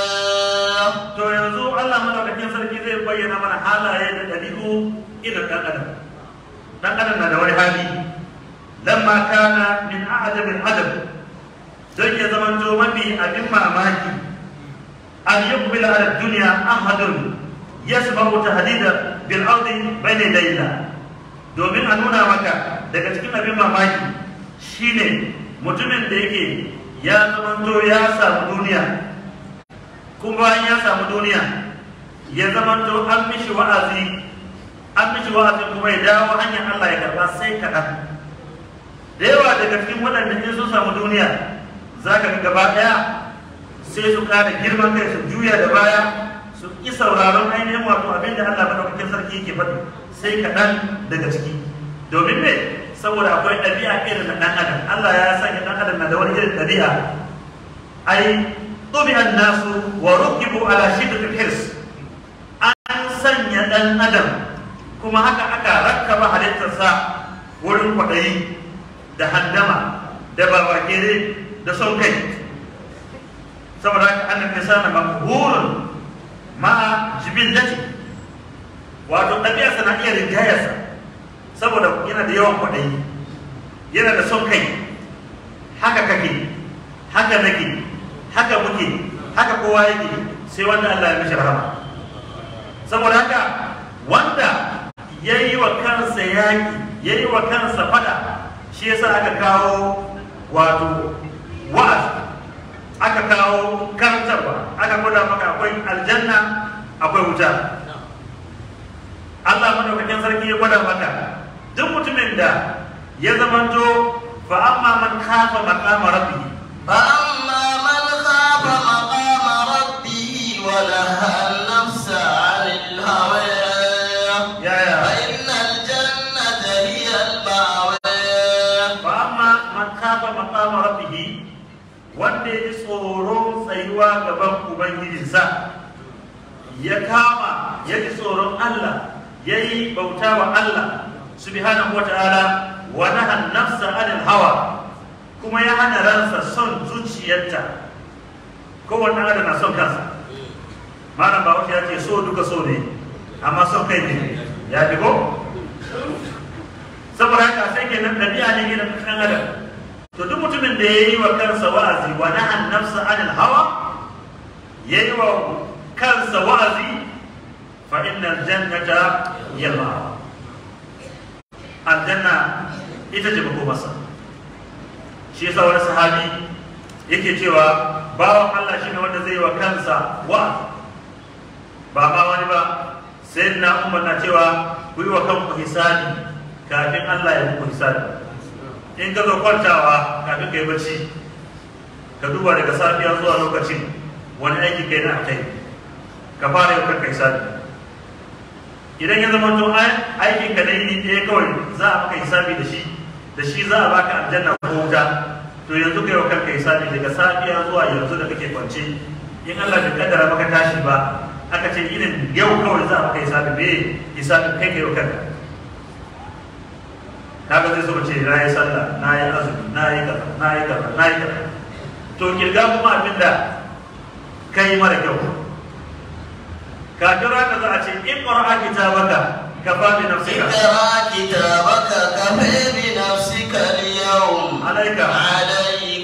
to yanzu Allah madaukakin sarki zai bayyana mana halaye da ɗabi'u irin ɗan adam ɗan adam na da wani hali lamma kana min a'jabin adab don ya zama to mafi abin mamaki an yuqbil ala dunya ahadun yasbahu tahdida bil ardi bayna layla domin a nuna maka daga cikin abin mamaki shine mutumin da yake ya zama to ya samu duniya kuma bayan ya samu duniya ya zama to an mishi wa'azi an mishi wa'azi kuma ya dawo hanyar Allah ya karba sai kaɗan da yawa daga cikin waɗanda in sun samu duniya za ka ga gaba ɗaya sai su ƙara girman kai su juya da baya su ƙi sauraron ainihin wato abin da Allah madaukakin sarki yake faɗi sai kaɗan daga ciki domin me saboda akwai ɗabi'a irin na ɗan adam Allah ya sanya ɗan adam na da wani irin ɗabi'a ai tubi'an nasu wa rukibu ala shiddatil hirs an sanya ɗan adam kuma haka aka rakkaba halittarsa wurin kwaɗayi da handama da babakere da son kai saboda haka annan insana makhurun ma'a jibillati wato ɗabi'arsa na iya rinjayarsa saboda yana da yawan kwaɗayi yana da son kai haka kake haka nake haka muke haka kowa yake sai wanda Allah ya mishi rahama saboda haka wanda ya yi wa kansa yaƙi ya yi wa kansa fada shi yasa aka kawo wato wa'azi aka kawo karantarwa aka gwada maka akwai aljanna akwai wuta Allah madaukakin sarki ya gwada maka duk mutumin da ya zamanto fa amma man khafa maqama rabbih فأما من خاف مقام ربه ونهى النفس عن الهوى ya ya فإن الجنة هي المأوى fa amma man khafa maqama rabbih wanda ya ji tsoron tsayuwa gaban ubangijinsa ya kama ya ji tsoron Allah ya yi bauta wa Allah subhanahu wa ta'ala wa nahan nafsa anil hawa kuma ya hana ransa son zuciyarta kowanne adam na son kansa malam ba ya ce so duka so ne amma son kai ne ya fi ko saboda haka sai kenan ɗabi'a ne gidan ɗan adam to duk mutumin da ya yi wa kansa wa'azi wa nahan nafsa anil hawa ya yi wa kansa wa'azi fa innal jannata hiya al aljanna ita ce makomarsa shi yasa wani sahabi yake cewa bawan Allah shine wanda zai yi wa kansa wa'azi ba ma wani ba sai na umar na cewa ku yi wa kanku hisabi kafin Allah ya muku hisabi in ka zo kwantawa kafin ka yi bacci ka duba daga safiya zuwa lokacin wani aiki kai na kai ka fara yau kanka hisabi idan ya zama to aikin ka na yini ɗaya kawai za a maka hisabi da shi da shi za a baka aljanna ko wuta to yanzu kai wa kanka hisabi daga safiya zuwa yanzu da kake kwance in Allah bai kaddara maka tashi ba aka ce irin yau kawai za a maka hisabi me hisabi kai kai wa kanka kaga zai so ce na yi sallah na yi azumi na yi kaza na yi kaza na yi kaza to kirga kuma abin da kai mara kyau kafin rana za a ce in ƙwara'a kitabaka ka fa bi nafsika اقرأ كتابك كفى بنفسك اليوم عليك عليك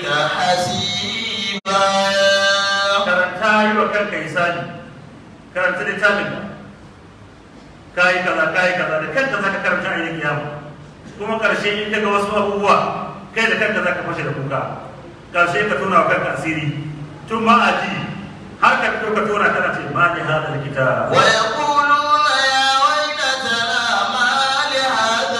حسيبا karanta yi wa kanka hisabi karanta littafin ka yi kaza ka yi kaza da kanka za ka karanta a yin kiyama kuma karshe in ka ga wasu abubuwa kai da kanka za ka fashe da kuka karshe ka tona wa kanka asiri tun ma a ji har ka fito ka tona kana ce ma ni hada kitab ويقولون يا ويلتنا ما لهذا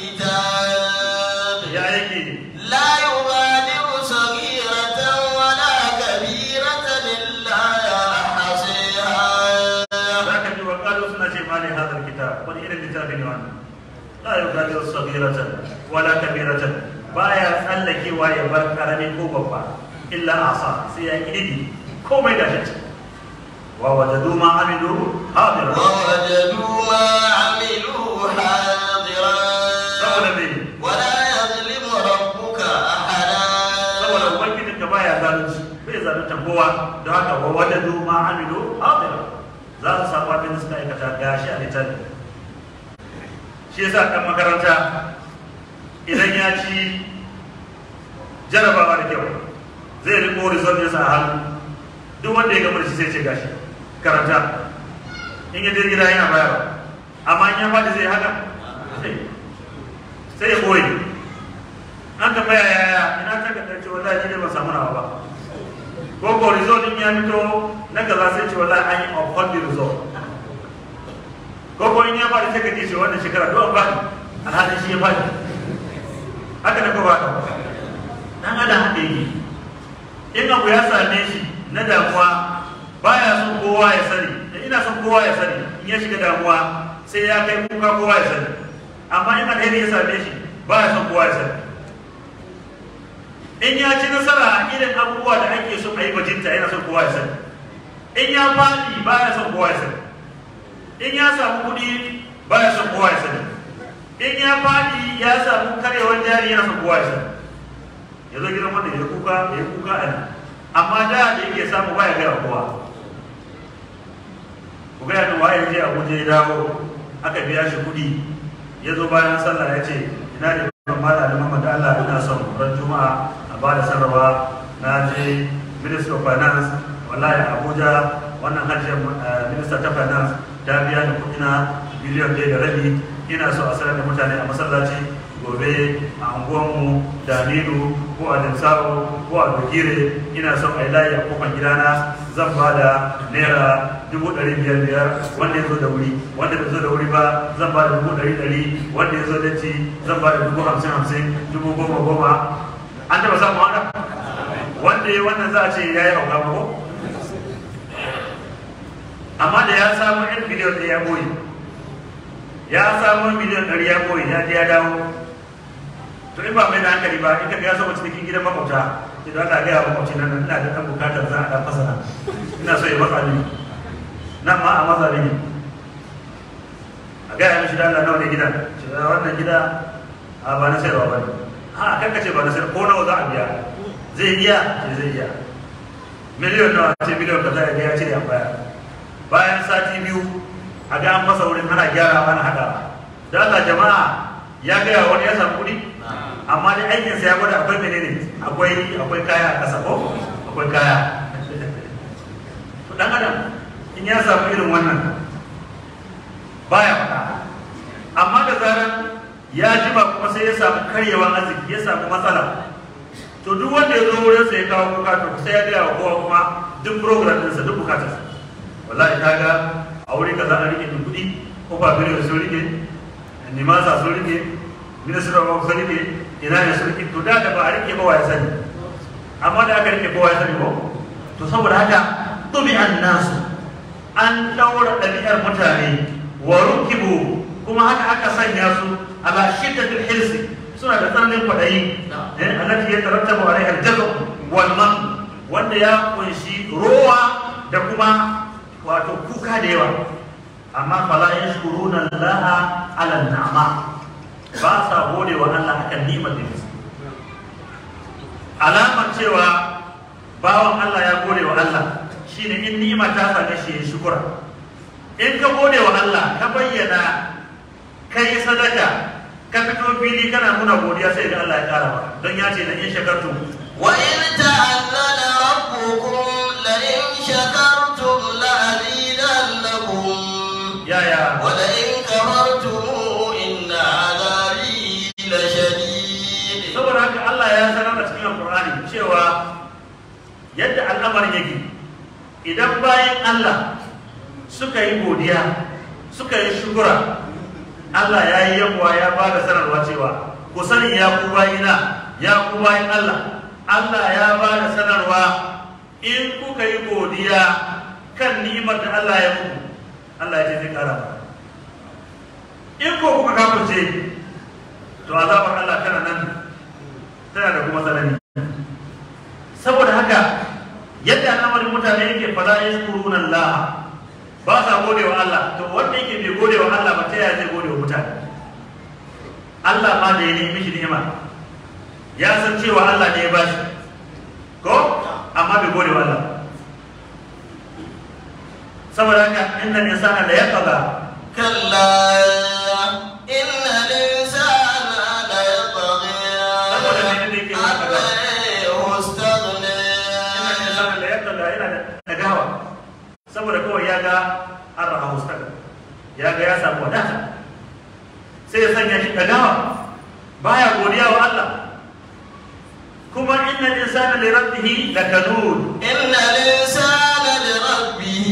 الكتاب ya yake لا يغادر صغيرة ولا كبيرة إلا أحصيها za ka ji wa kalu suna ce ma ni hada kitab wani irin littafi ne wannan la yugadiru saghiratan wala kabiratan baya tsallakewa ya bar karami ko babba illa asa sai ya kidi komai da shi wa wajadu ma amilu hadira ووجدوا ما عملوا حاضرا saboda me ولا يظلم ربك أحدا saboda ubangijin ka baya zalunci bai zalunta kowa don haka wa wajadu ma amilu hadira za su samu abin da suka aikata gashi a littafi shi yasa kan makaranta idan ya ci jarabawa da kyau zai riko result ɗinsa a hannu duk wanda ya gama da shi sai ce gashi karanta in ya je gida yana bayarwa amma in ya faɗi zai haka sai- sai ya boye an tambaya yaya ina ta kadar ce wallahi ni ne ban samu nawa ba ko ko result din ya fito na kaza sai ce wallahi an yi uphold the result ko ko in ya faɗi sai ka ji shi wannan shekara duk an faɗi alhalin shi ya faɗi haka ne ko ba ka dan adam haka yake in abu ya same shi na damuwa baya son kowa ya sani da ina son kowa ya sani in ya shiga damuwa sai ya kai kuka kowa ya sani amma in alheri ya same shi ba ya son kowa ya sani in ya ci nasara a irin abubuwa da ake so a yi bajinta yana son kowa ya sani in ya faɗi ba ya son kowa ya sani in ya samu kuɗi ba ya son kowa ya sani in ya faɗi ya samu karewar jari yana son kowa ya sani ya zo gidan wanda ya kuka ya kuka a nan amma da da yake samu ba ya gaya kowa ku gaya da waye je abuja ya dawo aka biya shi kuɗi ya zo bayan sallah ya ce ina da ban mala da mamman da Allah ina son ran juma'a a ba da sanarwa na je minister of finance wallahi abuja wannan hajjiyar minista ta finance ta biya da kuɗi na biliyan ɗaya da rabi ina so a sanar da mutane a masallaci gobe a unguwanmu da aminu ko a dimsawo ko a dogire ina son a yi layi a kofar gidana zan ba da naira dubu ɗari biyar biyar wanda ya zo da wuri wanda bai zo da wuri ba zan ba da dubu ɗari ɗari wanda ya zo da ci zan ba da dubu hamsin hamsin dubu goma goma an taɓa samun haka wanda ya wannan za a ce ya yi hauka ko amma da ya samu yan biliyon ɗaya ya boye ya samu miliyan ɗari ya boye ya je ya dawo to in ba mai da hankali ba in ka ga ya saba cikin gidan makwabta idan Allah ga ya makwabci nan ina da ɗan bukatar za a ɗan fasara ina so ya matsa ni nan ma a matsa ne a gaya mishi da Allah nawa ne gidan ce da wannan gida a ba na sayarwa ba ne ha kan ka ce ba na sayarwa ko nawa za a biya zai iya ce zai iya miliyon nawa ce miliyon ka za a biya ce ya baya bayan sati biyu a ga an masa wurin ana gyara ana haɗa da Allah jama'a ya gaya wani ya samu kuɗi amma dai aikinsa ya gwada akwai menene akwai akwai kaya a ƙasa ko akwai kaya dan adam in ya samu irin wannan baya faɗa amma da zarar ya jima kuma sai ya samu karyewan arziki ya samu matsala to duk wanda ya zo wurin sa ya kawo kuka to sai ya gaya wa kowa kuma duk program ɗinsa duk bukatarsa wallahi kaga a wuri kaza an rike kuɗi ko ba biliyon sun rike nimasa sun rike ministry of sun rike ina ne sun rike to da da ba a rike ba wa ya sani amma da aka rike kowa ya sani ko to saboda haka tubi'an nasu an daura ɗabi'ar mutane wa rukibu kuma haka aka sanya su ala shiddatil hirsi suna da tsananin kwaɗayi eh allati yatarattabu alaiha al-jazm wal man wanda ya kunshi rowa da kuma wato kuka da yawa amma fala yashkuruna Allah ala ni'ama ba sa gode wa Allah akan ni'imar da yake alamar cewa bawan Allah ya gode wa Allah shine in ni'ima ta same shi ya shukura in ka gode wa Allah ka bayyana kai sadaka ka fito fili kana nuna godiya sai ga Allah ya kara maka don ya ce na in shakartu وإذ تأذن ربكم لئن شكرتم لأزيدنكم ya ya ولئن كفرتم إن عذابي لشديد saboda haka Allah ya sanar da cikin Alƙur'ani cewa yadda al'amarin yake idan bayan Allah suka yi godiya suka yi shukura Allah ya yi yawa ya ba da sanarwa cewa ku sani ya ku bayina ya ku bayin Allah Allah ya ba da sanarwa in kuka yi godiya kan ni'imar da Allah ya muku Allah ya ce zai kara maka in ko kuka kafirce to azabar Allah tana nan tana da kuma tsanani saboda haka yadda al'amarin mutane yake fala yashkuruna Allah ba sa gode wa Allah to wanda yake bai gode wa Allah ba ta yaya zai gode wa mutane Allah ma da ya nemi shi ni'ima ya san cewa Allah ne ya bashi ko amma bai gode wa Allah saboda haka inna insana la yaqza كلا إن الإنسان ليطغى saboda menene yake أن haka رآه استغنى inna insana la yaqza yana da dagawa saboda kawai ya ga an raha mustaqa ya ga ya samu wadata sai ya sanya shi dagawa baya godiya wa Allah kuma inna insana li rabbihi lakanud إن الإنسان لربه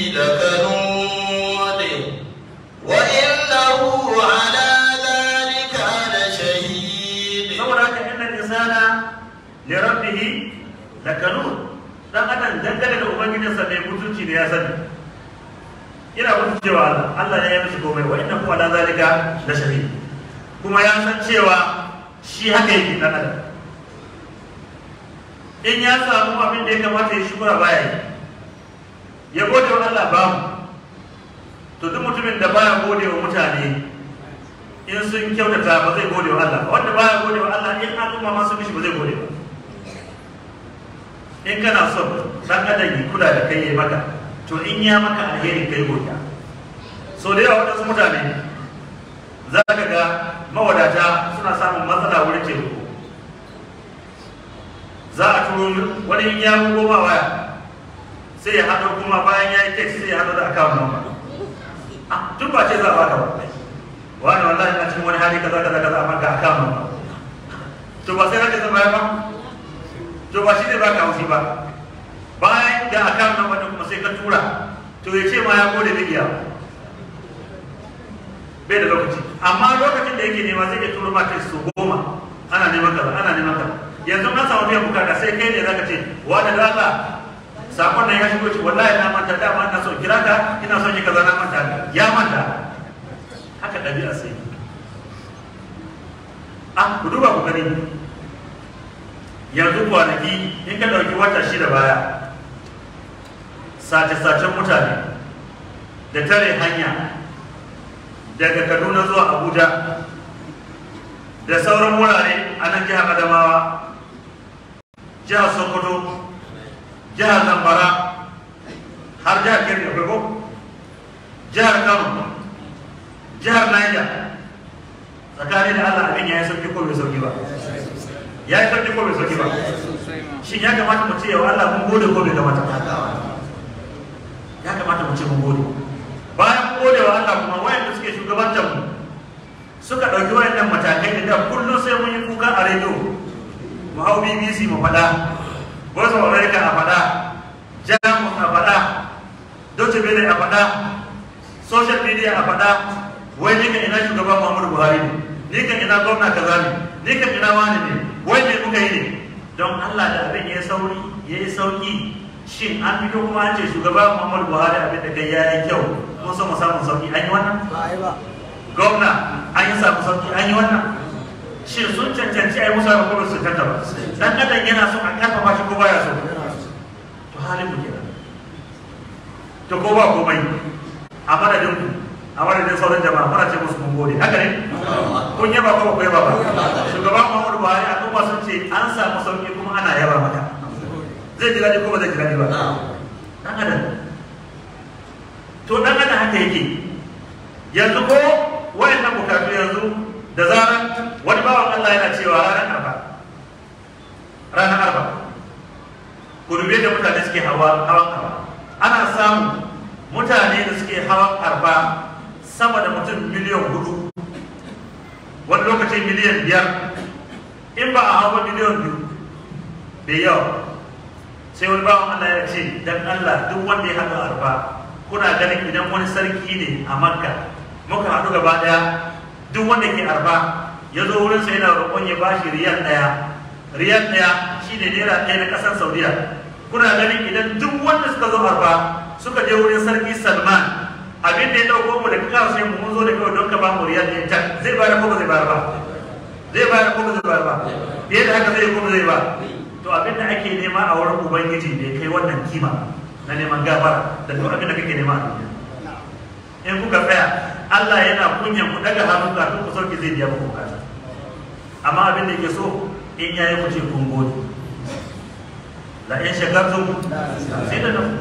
لكنود وإنه على ذلك لشهيد saboda haka inna insana li rabbihi lakanud dan adam dangane da ubangijinsa mai mutunci ne ya sani ina mutuncewa Allah Allah ne ya mishi komai wa inna huwa la zalika la shahid kuma ya san cewa shi haka yake dan adam in ya samu abin da ya kamata ya shukura baya yi ya gode wa Allah babu to duk mutumin da baya gode wa mutane in sun kyautata ba zai gode wa Allah wanda baya gode wa Allah in al'umma ma sun mishi ba zai gode ba in kana son dan adam ya kula da kai ya maka to in ya maka alheri kai godiya so da yawa wadansu mutane za ka ga mawadata suna samun matsala wurin taimako za a turo wani in ya bugo ma waya sai ya haɗo kuma bayan ya yi text sai ya haɗo da account number ah tun ba ce za a baka ba wani wallahi na cikin wani hali kaza kaza kaza amma ga account number to ba sai na ce zan bayar ba to ba shi ne baka haushi ba bayan da account number din kuma sai ka tura to ya ce ma ya gode da iya bai da lokaci amma lokacin da yake nema zai iya turo ma text su goma ana neman kaza ana neman kaza yanzu na samu biyan bukata sai kai ne zaka ce wani da Allah sakon nan ya shigo ci wallahi na manta dama ina son kira ka ina son ki kaza na manta ya manta haka ɗabi'a sai ah ku duba ku gani yanzu kwanaki in ka ɗauki wata shida baya sace-sacen mutane da tare hanya daga kaduna zuwa abuja da sauran wurare a nan jihar adamawa jihar sokoto jihar zamfara har jihar kebbi akwai ko jihar kano jihar niger tsakanin da allah abin ya yi sauki ko bai sauki ba ya yi sauki ko bai sauki ba shin ya kamata mu ce yawa allah mun gode ko bai kamata ya kamata mu ce mun gode bayan gode wa allah kuma wayanda suke shugabantar mu suka ɗauki wayannan matakai da da kullum sai mun yi kuka a rediyo mu hau bbc mu faɗa voice of america a faɗa jamus a faɗa deutsche welle a faɗa social media a faɗa wai ni kan ina shugaban muhammadu buhari ne ni kan ina gwamna kaza ne ni kan ina wani ne wai me muka yi ne don allah da abin ya sauri ya yi sauki shin an fito kuma an ce shugaban muhammadu buhari abin da kai ya yi kyau mun so mu samu sauki an yi wannan gwamna an yi samu sauki an yi wannan shin sun cancanci a yi musu ko ba su cancanta ba dan adam yana so a karfafa shi ko baya so to halin mu kenan to ko ba komai a madadin ku a madadin sauran jama'a muna ce musu mun gode haka ne kun yaba ko ba ku yaba ba shugaban Muhammadu Buhari a kuma sun ce an samu sauki kuma ana yaba maka zai ji daɗi ko ba zai ji daɗi ba dan adam to dan adam haka yake yanzu ko wayannan bukatu yanzu da zaran wani bawan Allah yana cewa ranar arba ranar arba ku dube da mutane suke hawa hawan arba ana samu mutane da suke hawan arba sama da mutum miliyan hudu wani lokaci miliyan biyar in ba a hawa miliyan biyu bai yawa sai wani bawan Allah ya ce dan Allah duk wanda ya haɗu arba kuna ganin idan wani sarki ne a makka muka haɗu gaba ɗaya duk wanda ke arba ya zo wurin sa yana roƙon ya bashi riyal ɗaya riyal ɗaya shine naira ɗaya na ƙasar saudiya kuna ganin idan duk wanda suka zo arba suka je wurin sarki salman abin da ya ɗauko mu da kawo sai mu mun zo da kawai don ka ba mu riyal ɗaya ta zai bayar ko ba zai bayar ba zai bayar ko ba zai bayar ba fiye da haka zai ko ba zai ba to abin da ake nema a wurin ubangiji bai kai wannan kima na neman gafara da duk abin da kake nema a duniya in kuka tsaya Allah yana kunyan ku daga hannu kafin ku sauke zai biya muku bukata amma abin da yake so in yayi ku ce kun gode la in shakartum sai da nan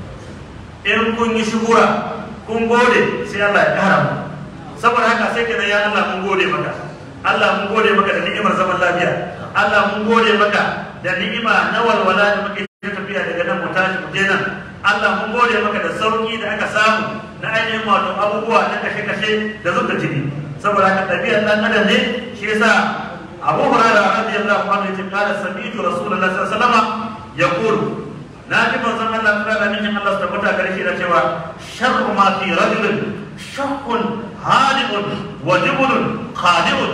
in kun yi shukura kun gode sai Allah ya kara mu saboda haka sai kenan ya Allah mun gode maka Allah mun gode maka da ni'imar zaman lafiya Allah mun gode maka da ni'ima na walwala da muke tafiya daga nan mu tashi mu je nan Allah mun gode maka da sauki da aka samu na ainihin wato abubuwa na kashe-kashe da zuba jini saboda haka ɗabi'ar ɗan adam ne shi yasa Abu Hurairah radiyallahu anhu yace qala sami'tu Rasulullah sallallahu alaihi wasallam yaqul na ji manzon Allah ta da min Allah ta fita gare shi da cewa sharru ma fi rajulin shaqqun haliqun wa jibulun khaliqun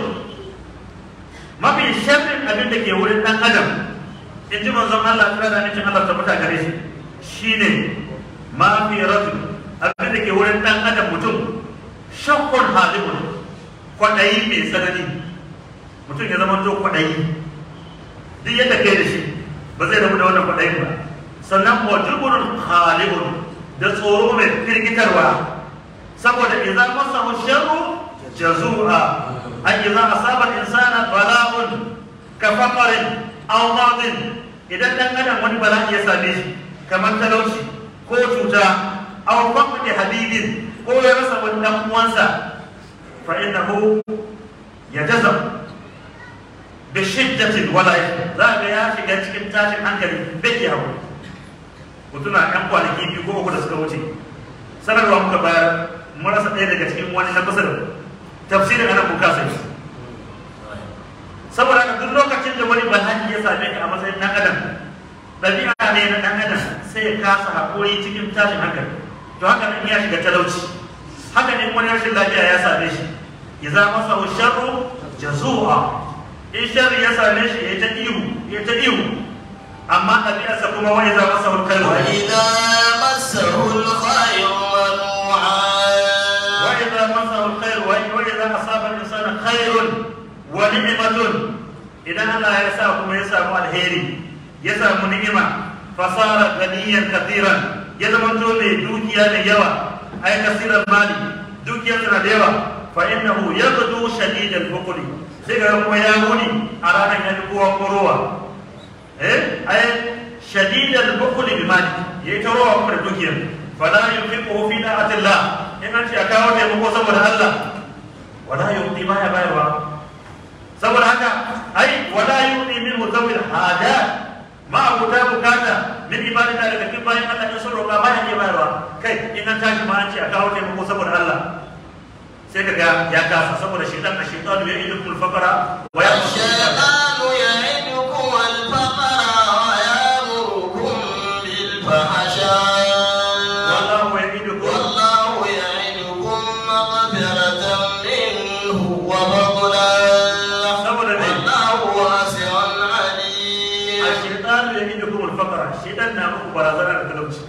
mafi sharrin abin da ke wurin ɗan adam in ji manzon Allah ta da min Allah ta fita gare shi shine ma fi rajul abin da ke wurin dan adam mutum shakkun halimun kwaɗayi mai tsanani mutum ya zama to kwaɗayi duk yadda kai da shi ba zai rabu da wannan kwaɗayin ba sannan wajibun halibun da tsoro mai firgitarwa saboda idan masa sharru jazu'a an idan asaba insana bala'un ka faqarin aw madin idan dan adam wani bala'i ya same shi kamar talauci ko cuta aw faqdi habibin ko ya rasa wani dan uwansa fa innahu yajzam bi shiddatin wala za ga ya shiga cikin tashin hankali bai iya hawo mutuna yan kwanaki biyu ko uku da suka wuce sanarwa muka bayar mun rasa ɗaya daga cikin wani na kusa da tafsirin ana kuka sai saboda haka duk lokacin da wani bala'i ya same ka a matsayin ɗan adam ɗabi'a ne na ɗan adam sai ya kasa haƙuri cikin tashin hankali to haka nan ya shiga talauci haka ne wani rashin lafiya ya same shi ya za masa sharru jazu'a in sharri ya same shi ya ta ihu ya ta ihu amma ɗabi'arsa kuma wani za masa khairu وإذا مسه الخير منوعا وإذا مسه الخير وإذا أصاب الإنسان خير ونعمة إذا الله يساكم يسام الهيري يسام نعمة فصار غنيا كثيرا يزمن تولي دوكيا ليوا أي كثير المال دوكيا ليوا فإنه يغدو شديد البخل سيغا كما يغني أرانا يدقوا قروة إيه أي شديد البخل بمال يتروى كما دوكيا فلا ينفقه في طاعة الله إن أنت أكاوة يمكو سبب الله ولا يعطي ما يبايروا saboda haka ai wala yu'ti min zawil hajat ma abuta bukata min ibadina daga cikin bayan Allah in sun roƙa baya iya bayarwa kai in an tashi ma an ce a kawo taimako saboda Allah sai kaga ya kasa saboda shaitan da shaitan ya idu kul faqara wa ya الشيطان يعدكم الفقر ويأمركم بالفحشاء wallahu ya'idukum والله يعدكم مغفرة منه وفضلا saboda ne والله واسع عليم الشيطان يعدكم الفقر shaitan na muku barazana da talauci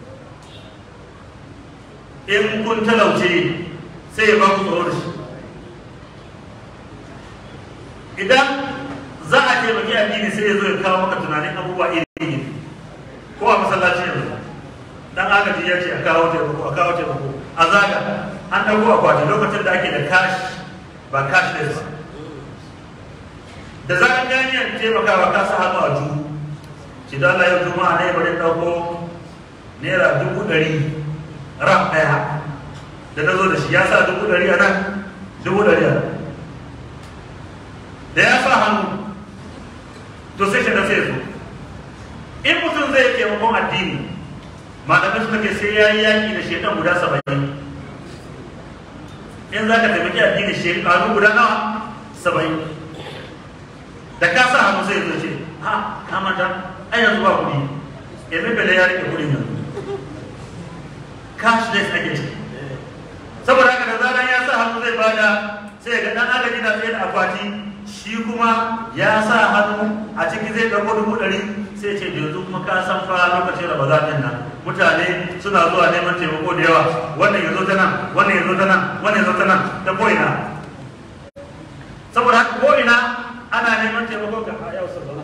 in kun talauce sai ya ba ku tsoro da shi idan za a taimaki addini sai ya zo ya kawo maka tunanin abubuwa iri iri ko a masallaci yanzu dan agaji ya ce a kawo taimako a kawo taimako a zaga an ɗauko akwati lokacin da ake da cash ba cashless da zaran ganiyar taimakawa ka sa hannu a juhu shi da Allah yau juma'a ne bari ɗauko naira dubu ɗari ram ɗaya da na zo da shi ya sa dubu ɗari a nan dubu ɗari a nan da ya sa hannu to sai shi da sai zo in mutum zai taimakon addini malamai suka ce sai ya yi yaƙi da shaitan guda saba'in in za ka taimaki addini shekaru guda nawa saba'in da ka sa hannu sai zo ce ha kamata ai yanzu ba kuɗi yanzu bele ya rike kuɗin yanzu cashless ake ciki saboda haka da zaran ya sa hannu zai bada sai ga dan agaji na tsaye da akwati shi kuma ya sa hannu a ciki zai ɗauko dubu ɗari sai ce da yanzu kuma ka san fa lokacin ramadan din nan mutane suna zuwa neman taimako da yawa wannan ya zo ta nan wannan ya zo ta nan wannan ya zo ta nan ta ko'ina saboda haka ko'ina ana neman taimako ga a yau sallallahu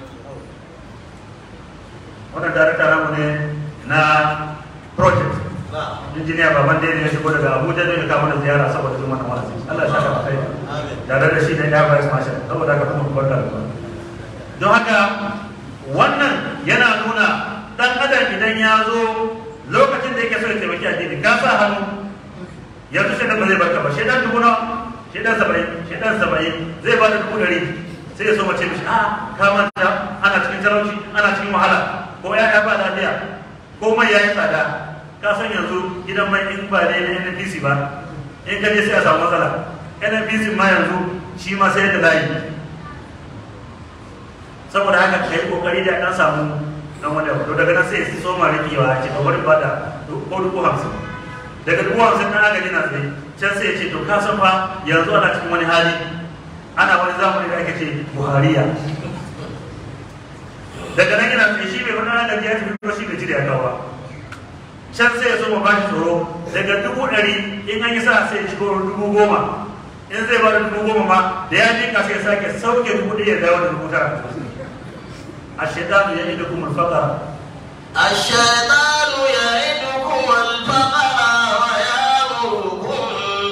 wannan darakta namu ne na project injiniya baban da ya shigo daga abuja zai kawo mana ziyara saboda zuwa na wa'azi allah ya saka kai tare da shi da ya bayar mashin saboda haka kuma barka da zuwa don haka wannan yana nuna dan adam idan ya zo lokacin da yake so ya taimaki addini ka sa hannu yanzu shi ba zai barka ba shi dan dubu nawa shi dan saba'in shi dan saba'in zai ba da dubu ɗari sai ya so mace mishi a ka manta ana cikin talauci ana cikin wahala ko ya ba lafiya ko mai ya yi tsada ka san yanzu gidan mai in ba ne na NNPC ba in ka je sai a samu matsala NNPC ma yanzu shi ma sai da layi saboda haka ka yi kokari da dan samu dan wani abu to daga nan sai su soma rikewa a ce ka bari ba da ko dubu hamsin daga dubu hamsin na agaji na tsaye can sai ya ce to ka san fa yanzu ana cikin wani hali ana wani zamani da ake ce buhariya daga nan yana tsaye shi bai wani agaji ya tafi ko shi bai jira ya kawo can sai ya so ba shi tsoro daga dubu ɗari in an yi sa sai ya ci dubu goma in zai bada dubu goma ma da ya je sai ya sake sauke dubu ɗaya ya dawo da dubu tara a shaitanu ya idu kuma fakara الشيطان يعدكم الفقر ويأمركم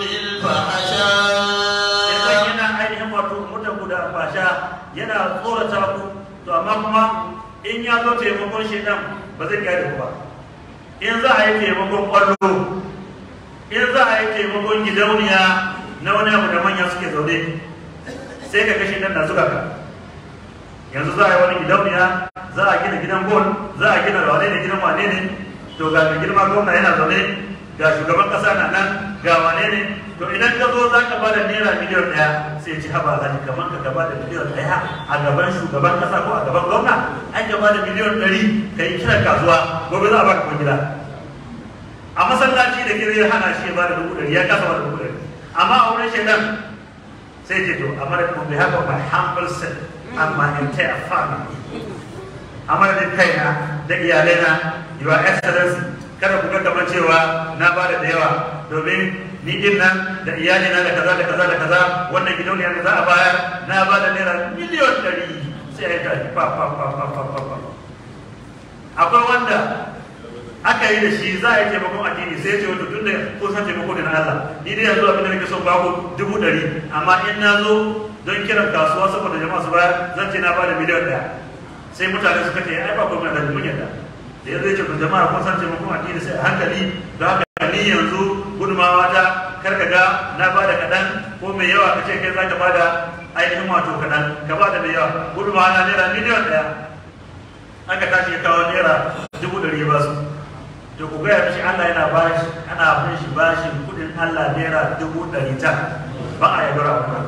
Shaitan بالفحشاء yana ainihin wato mutan ku da fasha yana tsorata ku to amma kuma in ya zo taimakon shaitan ba zai kyale ku ba in za a yi taimakon kwallo in za a yi taimakon gidauniya na wani abu da manya suke zaune sai ka kashe nan na zuga ka yanzu za a yi wani gidauniya za a gina gidan gol za a gina wane ne gidan wane ne to ga mai girma gwamna yana zaune ga shugaban kasa na nan ga wane ne to idan ka zo za ka ba da naira miliyan ɗaya sai ci haba alhaji kamar ka ka ba da miliyan ɗaya a gaban shugaban kasa ko a gaban gwamna an ka ba da miliyan ɗari ka yi kiran kasuwa gobe za a ba ka kwangila a masallaci da kire ya hana shi ya ba da dubu ɗari ya kasa ba da dubu ɗari amma a wurin shaidan sai ce to a madadin bai haka my humble self and my entire family a madadin kaina da iyalaina your excellency kada ku ga kamar cewa na ba da yawa domin ni din nan da iyalina da kaza da kaza da kaza wannan gidauniya da za a bayar na ba da naira miliyon ɗari sai ya tashi fa fa fa fa fa fa fa akwai wanda aka yi da shi za a yi taimakon addini sai ya ce wata tun da kun san taimako da na Allah ni dai yanzu abin da nake son baku dubu ɗari amma in na zo don kiran kasuwa saboda jama'a su bayar zan ce na bada miliyan ɗaya sai mutane suka ce ai ba kuma da mun yadda da yanzu ya ce kun jama'a kun san taimakon addini sai a hankali don haka ni yanzu gudumawa ta kar ka ga na bada kaɗan ko mai yawa ka ce kai za ka bada ainihin wato kaɗan ka bada mai yawa gudumawa na naira miliyan ɗaya aka tashi ya kawo naira dubu ɗari ya ba su to ku gaya mishi Allah yana bashi ana bin shi bashin kudin Allah naira dubu ɗari ta ba a yi dora ba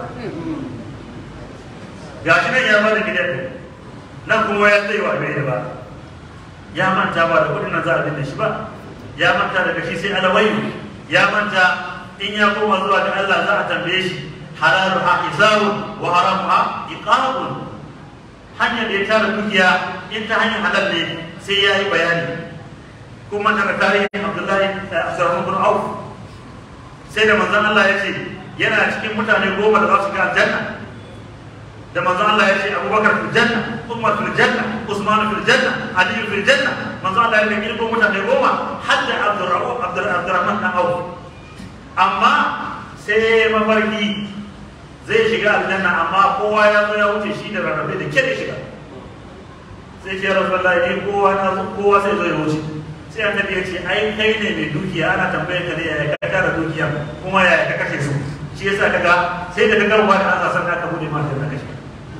ga shi nan ya bada gidan ɗin nan kuma ya tsaye wa bai da ba ya manta ba da kudin nan za a binne shi ba ya manta daga shi sai alawayu ya manta in ya koma zuwa ga Allah za a tambaye shi halalu ha izarun wa haramu ha iqabun hanyar da ya tara dukiya in ta hanyar halal ne sai ya yi bayani kuma daga tarihin abdullahi abdurrahman bin auf sai da manzon Allah ya ce yana cikin mutane goma da za su ga aljanna da manzon Allah ya ce abubakar fil janna umar fil janna usman fil janna ali fil janna manzon Allah ya ce kirko mutane goma har da abdurrahman abdurrahman bin auf amma sai mafarki zai shiga aljanna amma kowa ya zo ya wuce shi da rarrabe da kyau shiga sai ce rasulullahi ni kowa na zo kowa sai zo ya wuce sai annabi ya ce ai kai ne mai dukiya ana tambayar ka ne yaya ka tara dukiya kuma yaya ka kashe su shi yasa kaga sai da kaga ruwa da Allah san ka bude ma da kashe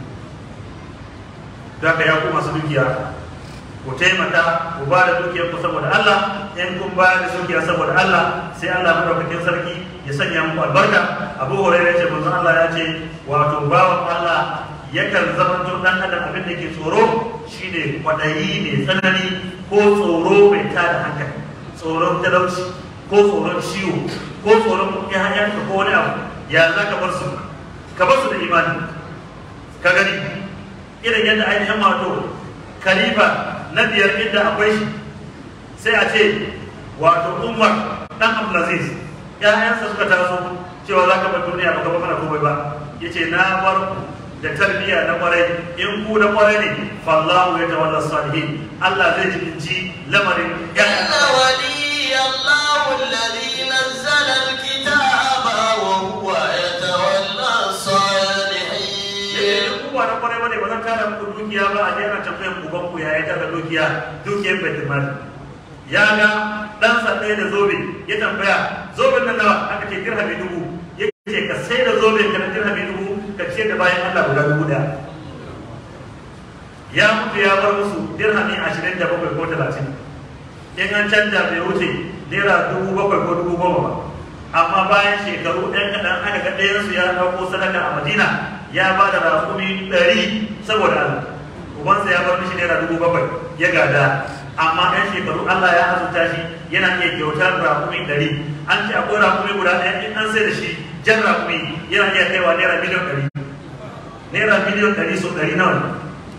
da ka ya ku masu dukiya ku taimaka ku ba da dukiyar ku saboda Allah in kun ba da dukiya saboda Allah sai Allah madaukakin sarki ya sanya muku albarka Abu Hurairah ya ce manzon Allah ya ce wato bawan Allah yakan zamanto dan adam abin da ke tsoro shine kwadayi ne tsanani ko tsoro mai tada hankali tsoron talauci ko tsoron ciwo ko tsoron ƴaƴanka ko wani abu ya za ka bar su ka bar su da imani ka gani irin yadda ainihin wato khalifa na biyar inda akwai shi sai a ce wato umar dan abdulaziz ƴaƴansa suka taso cewa za ka bar duniya ba ka bar mana komai ba yace na bar da tarbiyya na kwarai in ku na kwarai ne fallahu ya tawalla salihin Allah zai jibinci lamarin إن ولي الله الذي نزل الكتاب وهو يتولى الصالحين ku ba na kwarai bane ba zan tara muku dukiya ba a je ana tambayar uban ku ya tara dukiya dukiyar baitul mal ya ga dan sa ɗaya da zobe ya tambaya zoben nan nawa aka ce dirhami dubu ya ce ka sai da zoben ka na dirhami dubu ka ce da bayan Allah guda dubu ɗaya ya mutu ya bar musu dirhami ashirin da bakwai ko talatin in an canja bai wuce naira dubu bakwai ko dubu goma ba amma bayan shekaru ɗan kaɗan aka ga ɗayansu ya ɗauko sadaka a madina ya ba da rakumi ɗari saboda Allah ubansa ya bar mishi naira dubu bakwai ya gada amma ɗan shekaru Allah ya azurta shi yana iya kyautar rakumi ɗari an ce akwai rakumi guda ɗaya in an sai da shi jan rakumi yana iya kaiwa naira miliyan ɗari naira miliyan ɗari so ɗari nawa ne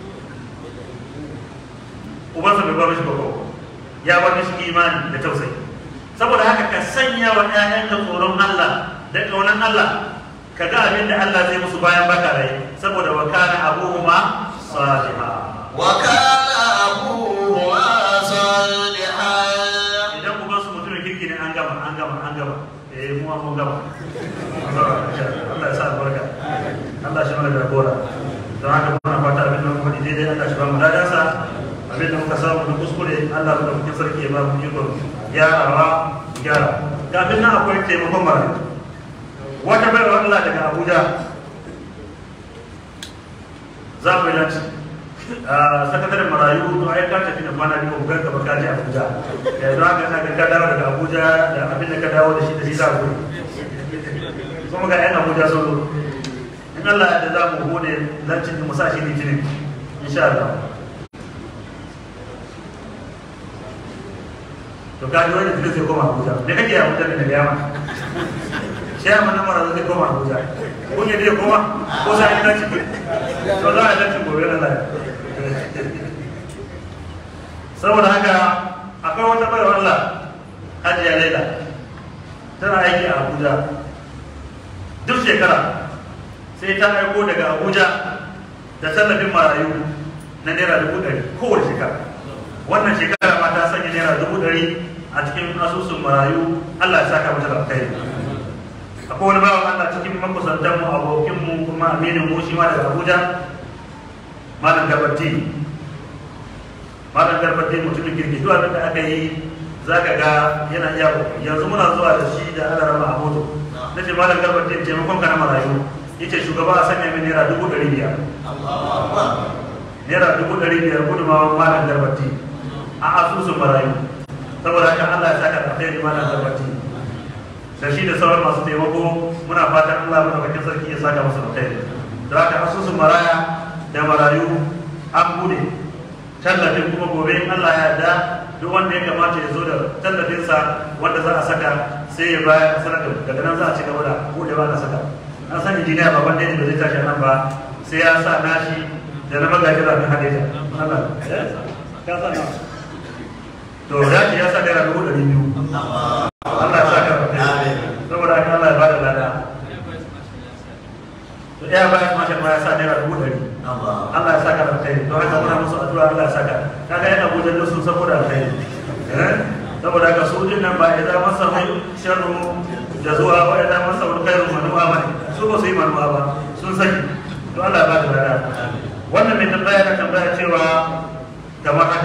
ubansa bai bar mishi ba ya bar mishi imani da tausayi saboda haka ka sanya wa ƴaƴanka tsoron Allah da ƙaunar Allah ka ga abin da Allah zai musu bayan baka rai saboda wa kana abuhuma salihah وكان أبوهما صالحا idan ku su mutumin kirki ne an gama an gama an gama eh mu mun gama Allah ya sa albarka Allah shi mana jagora don haka muna fata abin da muka faɗi daidai Allah shi ba mu ladansa abin da muka samu da kuskure Allah mu da muke sarki ya ba mu ikon gyarawa gyara kafin nan akwai taimakon mara wata bayarwa Allah daga Abuja za mu yi lanci a sakataren marayu to ai ka tafi da kwana biyu ga gaba ka je Abuja ya zo haka ina ga ka dawo daga Abuja da abin da ka dawo da shi da shi za ku kuma ga yan Abuja sun zo in Allah ya da za mu gode lancin da mu sa shi litinin insha Allah to ka ji wani da zai koma Abuja me kake Abuja ne da yama shi ya mana mara zai koma Abuja kun yi zai koma ko sai ina ciki to za a lancin gobe Allah saboda haka akwai wata bayar Allah Hajiya Laila tana aiki a Abuja duk shekara sai ta aiko daga Abuja da tallafin marayu na naira dubu ɗari kowace shekara wannan shekara ma ta sanya naira dubu ɗari a cikin asusun marayu Allah ya saka mata da kai akwai wani bawan Allah cikin makusantan mu abokin mu kuma aminin mu shi ma daga Abuja malam Gabati malam Gabati mutumin kirki duk abin da aka yi zaka ga yana iya yanzu muna zuwa da shi da Allah rama a moto nace malam Gabati taimakon ka na marayu yace shugaba a sanya min naira dubu ɗari biyar naira dubu ɗari biyar gudunmawa malam Gabati a asusun marayu saboda haka Allah ya saka da alheri malam Gabati da shi da sauran masu taimako muna fatan Allah madaukakin sarki ya saka musu alkhairi da haka asusun maraya da marayu an bude tallafin kuma gobe in Allah ya yarda duk wanda ya kamata ya zo da tallafinsa wanda za a saka sai ya bayar sanar da daga nan za a ci gaba da bude ba da saka an san injiniya baban da ba zai tashi nan ba sai ya sa nashi da na magajin rafin hadeja Allah ya sa na to ya ce ya sa naira dubu ɗari biyu Allah ya saka saboda haka Allah ya bada lada to ya bayan mashin ma ya sa naira dubu ɗari Allah ya saka da alkhairi don haka muna musu addu'a Allah ya saka kaga yana Abuja da sun saboda alkhairi eh saboda haka su din nan ba idan masa mai sharru da zuwa ba idan masa wani khairu manuwa ba su ba su yi manuwa ba sun saki to Allah ya bada lada wannan mai tambaya na tambaya cewa kamar haka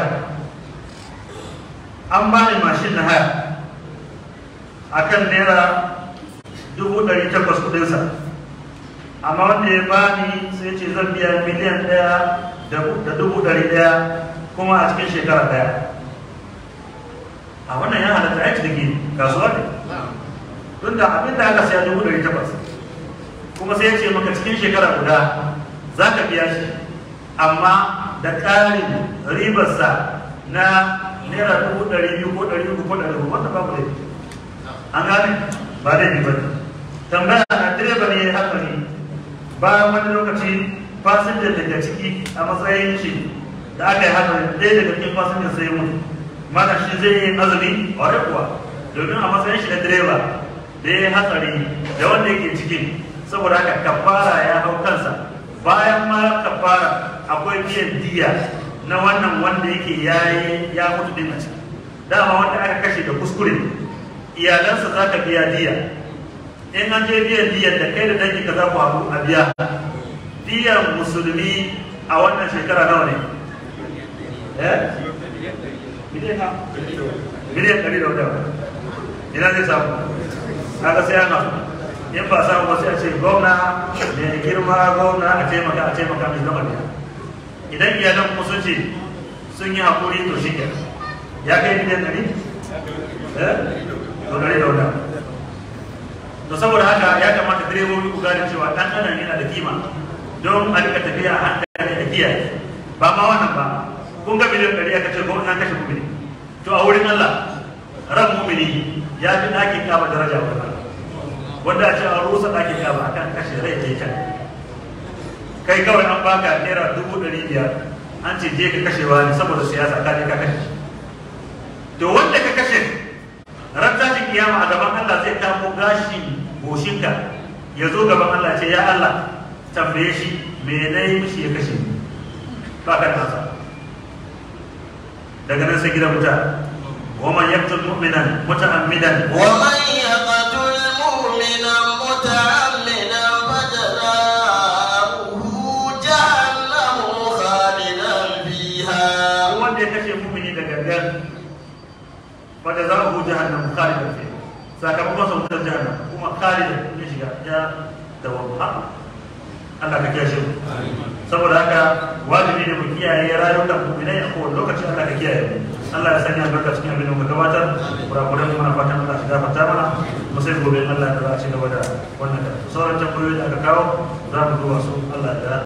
an bani mashin na haya akan naira dubu ɗari takwas kuɗinsa amma wanda ya bani sai ce zan biya miliyan ɗaya da dubu ɗari ɗaya kuma a cikin shekara ɗaya a wannan ya halatta aiki da ke kasuwa ne don da abin da aka siya dubu ɗari takwas kuma sai ya ce maka cikin shekara guda za ka biya shi amma da ƙarin ribarsa na naira dubu ɗari biyu ko ɗari uku ko ɗari uku wanda babu laifi an gane ba laifi ba ne tambaya na direba ne ya hatsari bayan wani lokaci fasinjan daga ciki a matsayin shi da aka yi hatsari ɗaya daga cikin fasinjan sai mutu mana shi zai yi azumi ware kuwa domin a matsayin shi na direba da ya yi hatsari da wanda yake cikin saboda haka kafara ya hau kansa bayan ma kafara akwai biyan diya na wannan wanda yake yayi ya mutu din a ciki dama wanda aka kashe da kuskure iyalansa za ka biya diya in an je biyan diyan da kai da dangi ka za ku haɗu a biya diyan musulmi a wannan shekara nawa ne eh miliyan ɗari da wadda ina zai samu kaga sai ana in ba samu ba sai a ce gwamna mai girma gwamna a taimaka a taimaka mai zama biya idan iyalan kuma sun ce sun yi haƙuri to shi ya kai miliyan ɗari eh to ɗari da wadda to saboda haka ya kamata direbobi ku gane cewa dan adam yana da kima don a rika tafiya a hankali da kiyaye ba ma wannan ba kun ga miliyan ɗari aka ce ko na kashe mumini to a wurin Allah ran mumini ya fi ɗakin kaba daraja wa Allah wanda a ce a rusa ɗakin kaba akan kashe rai ke can kai kawai an baka naira dubu ɗari biyar an ce je ka kashewa ne saboda siyasa ka je ka kashe to wanda ka kashe ran tashin kiyama a gaban Allah zai kamo gashin goshinka ya zo gaban Allah ce ya Allah tambaye shi me na yi mishi ya kashe ni ba ka da nasa daga nan sai gidan wuta wa man yaqtul mu'minan muta'ammidan ومن يقتل مؤمنا متعمدا فجزاؤه جهنم خالدا فيها wanda ya kashe mu'mini da gangan fa da zahu jahannam khalidan fiha sakamakon sa wutar jahannam kuma khalidan ya shiga ya dawo ha Allah ka kiyaye mu saboda haka wajibi ne mu kiyaye rayukan mu'minai a kowane lokaci Allah ka kiyaye mu Allah ya sanya albarka cikin abin da muka gabatar kurakuran muna fatan Allah ya gafarta mana mu sai gobe Allah ya ci gaba da wannan da sauran tambayoyi da aka kawo za mu duba su Allah ya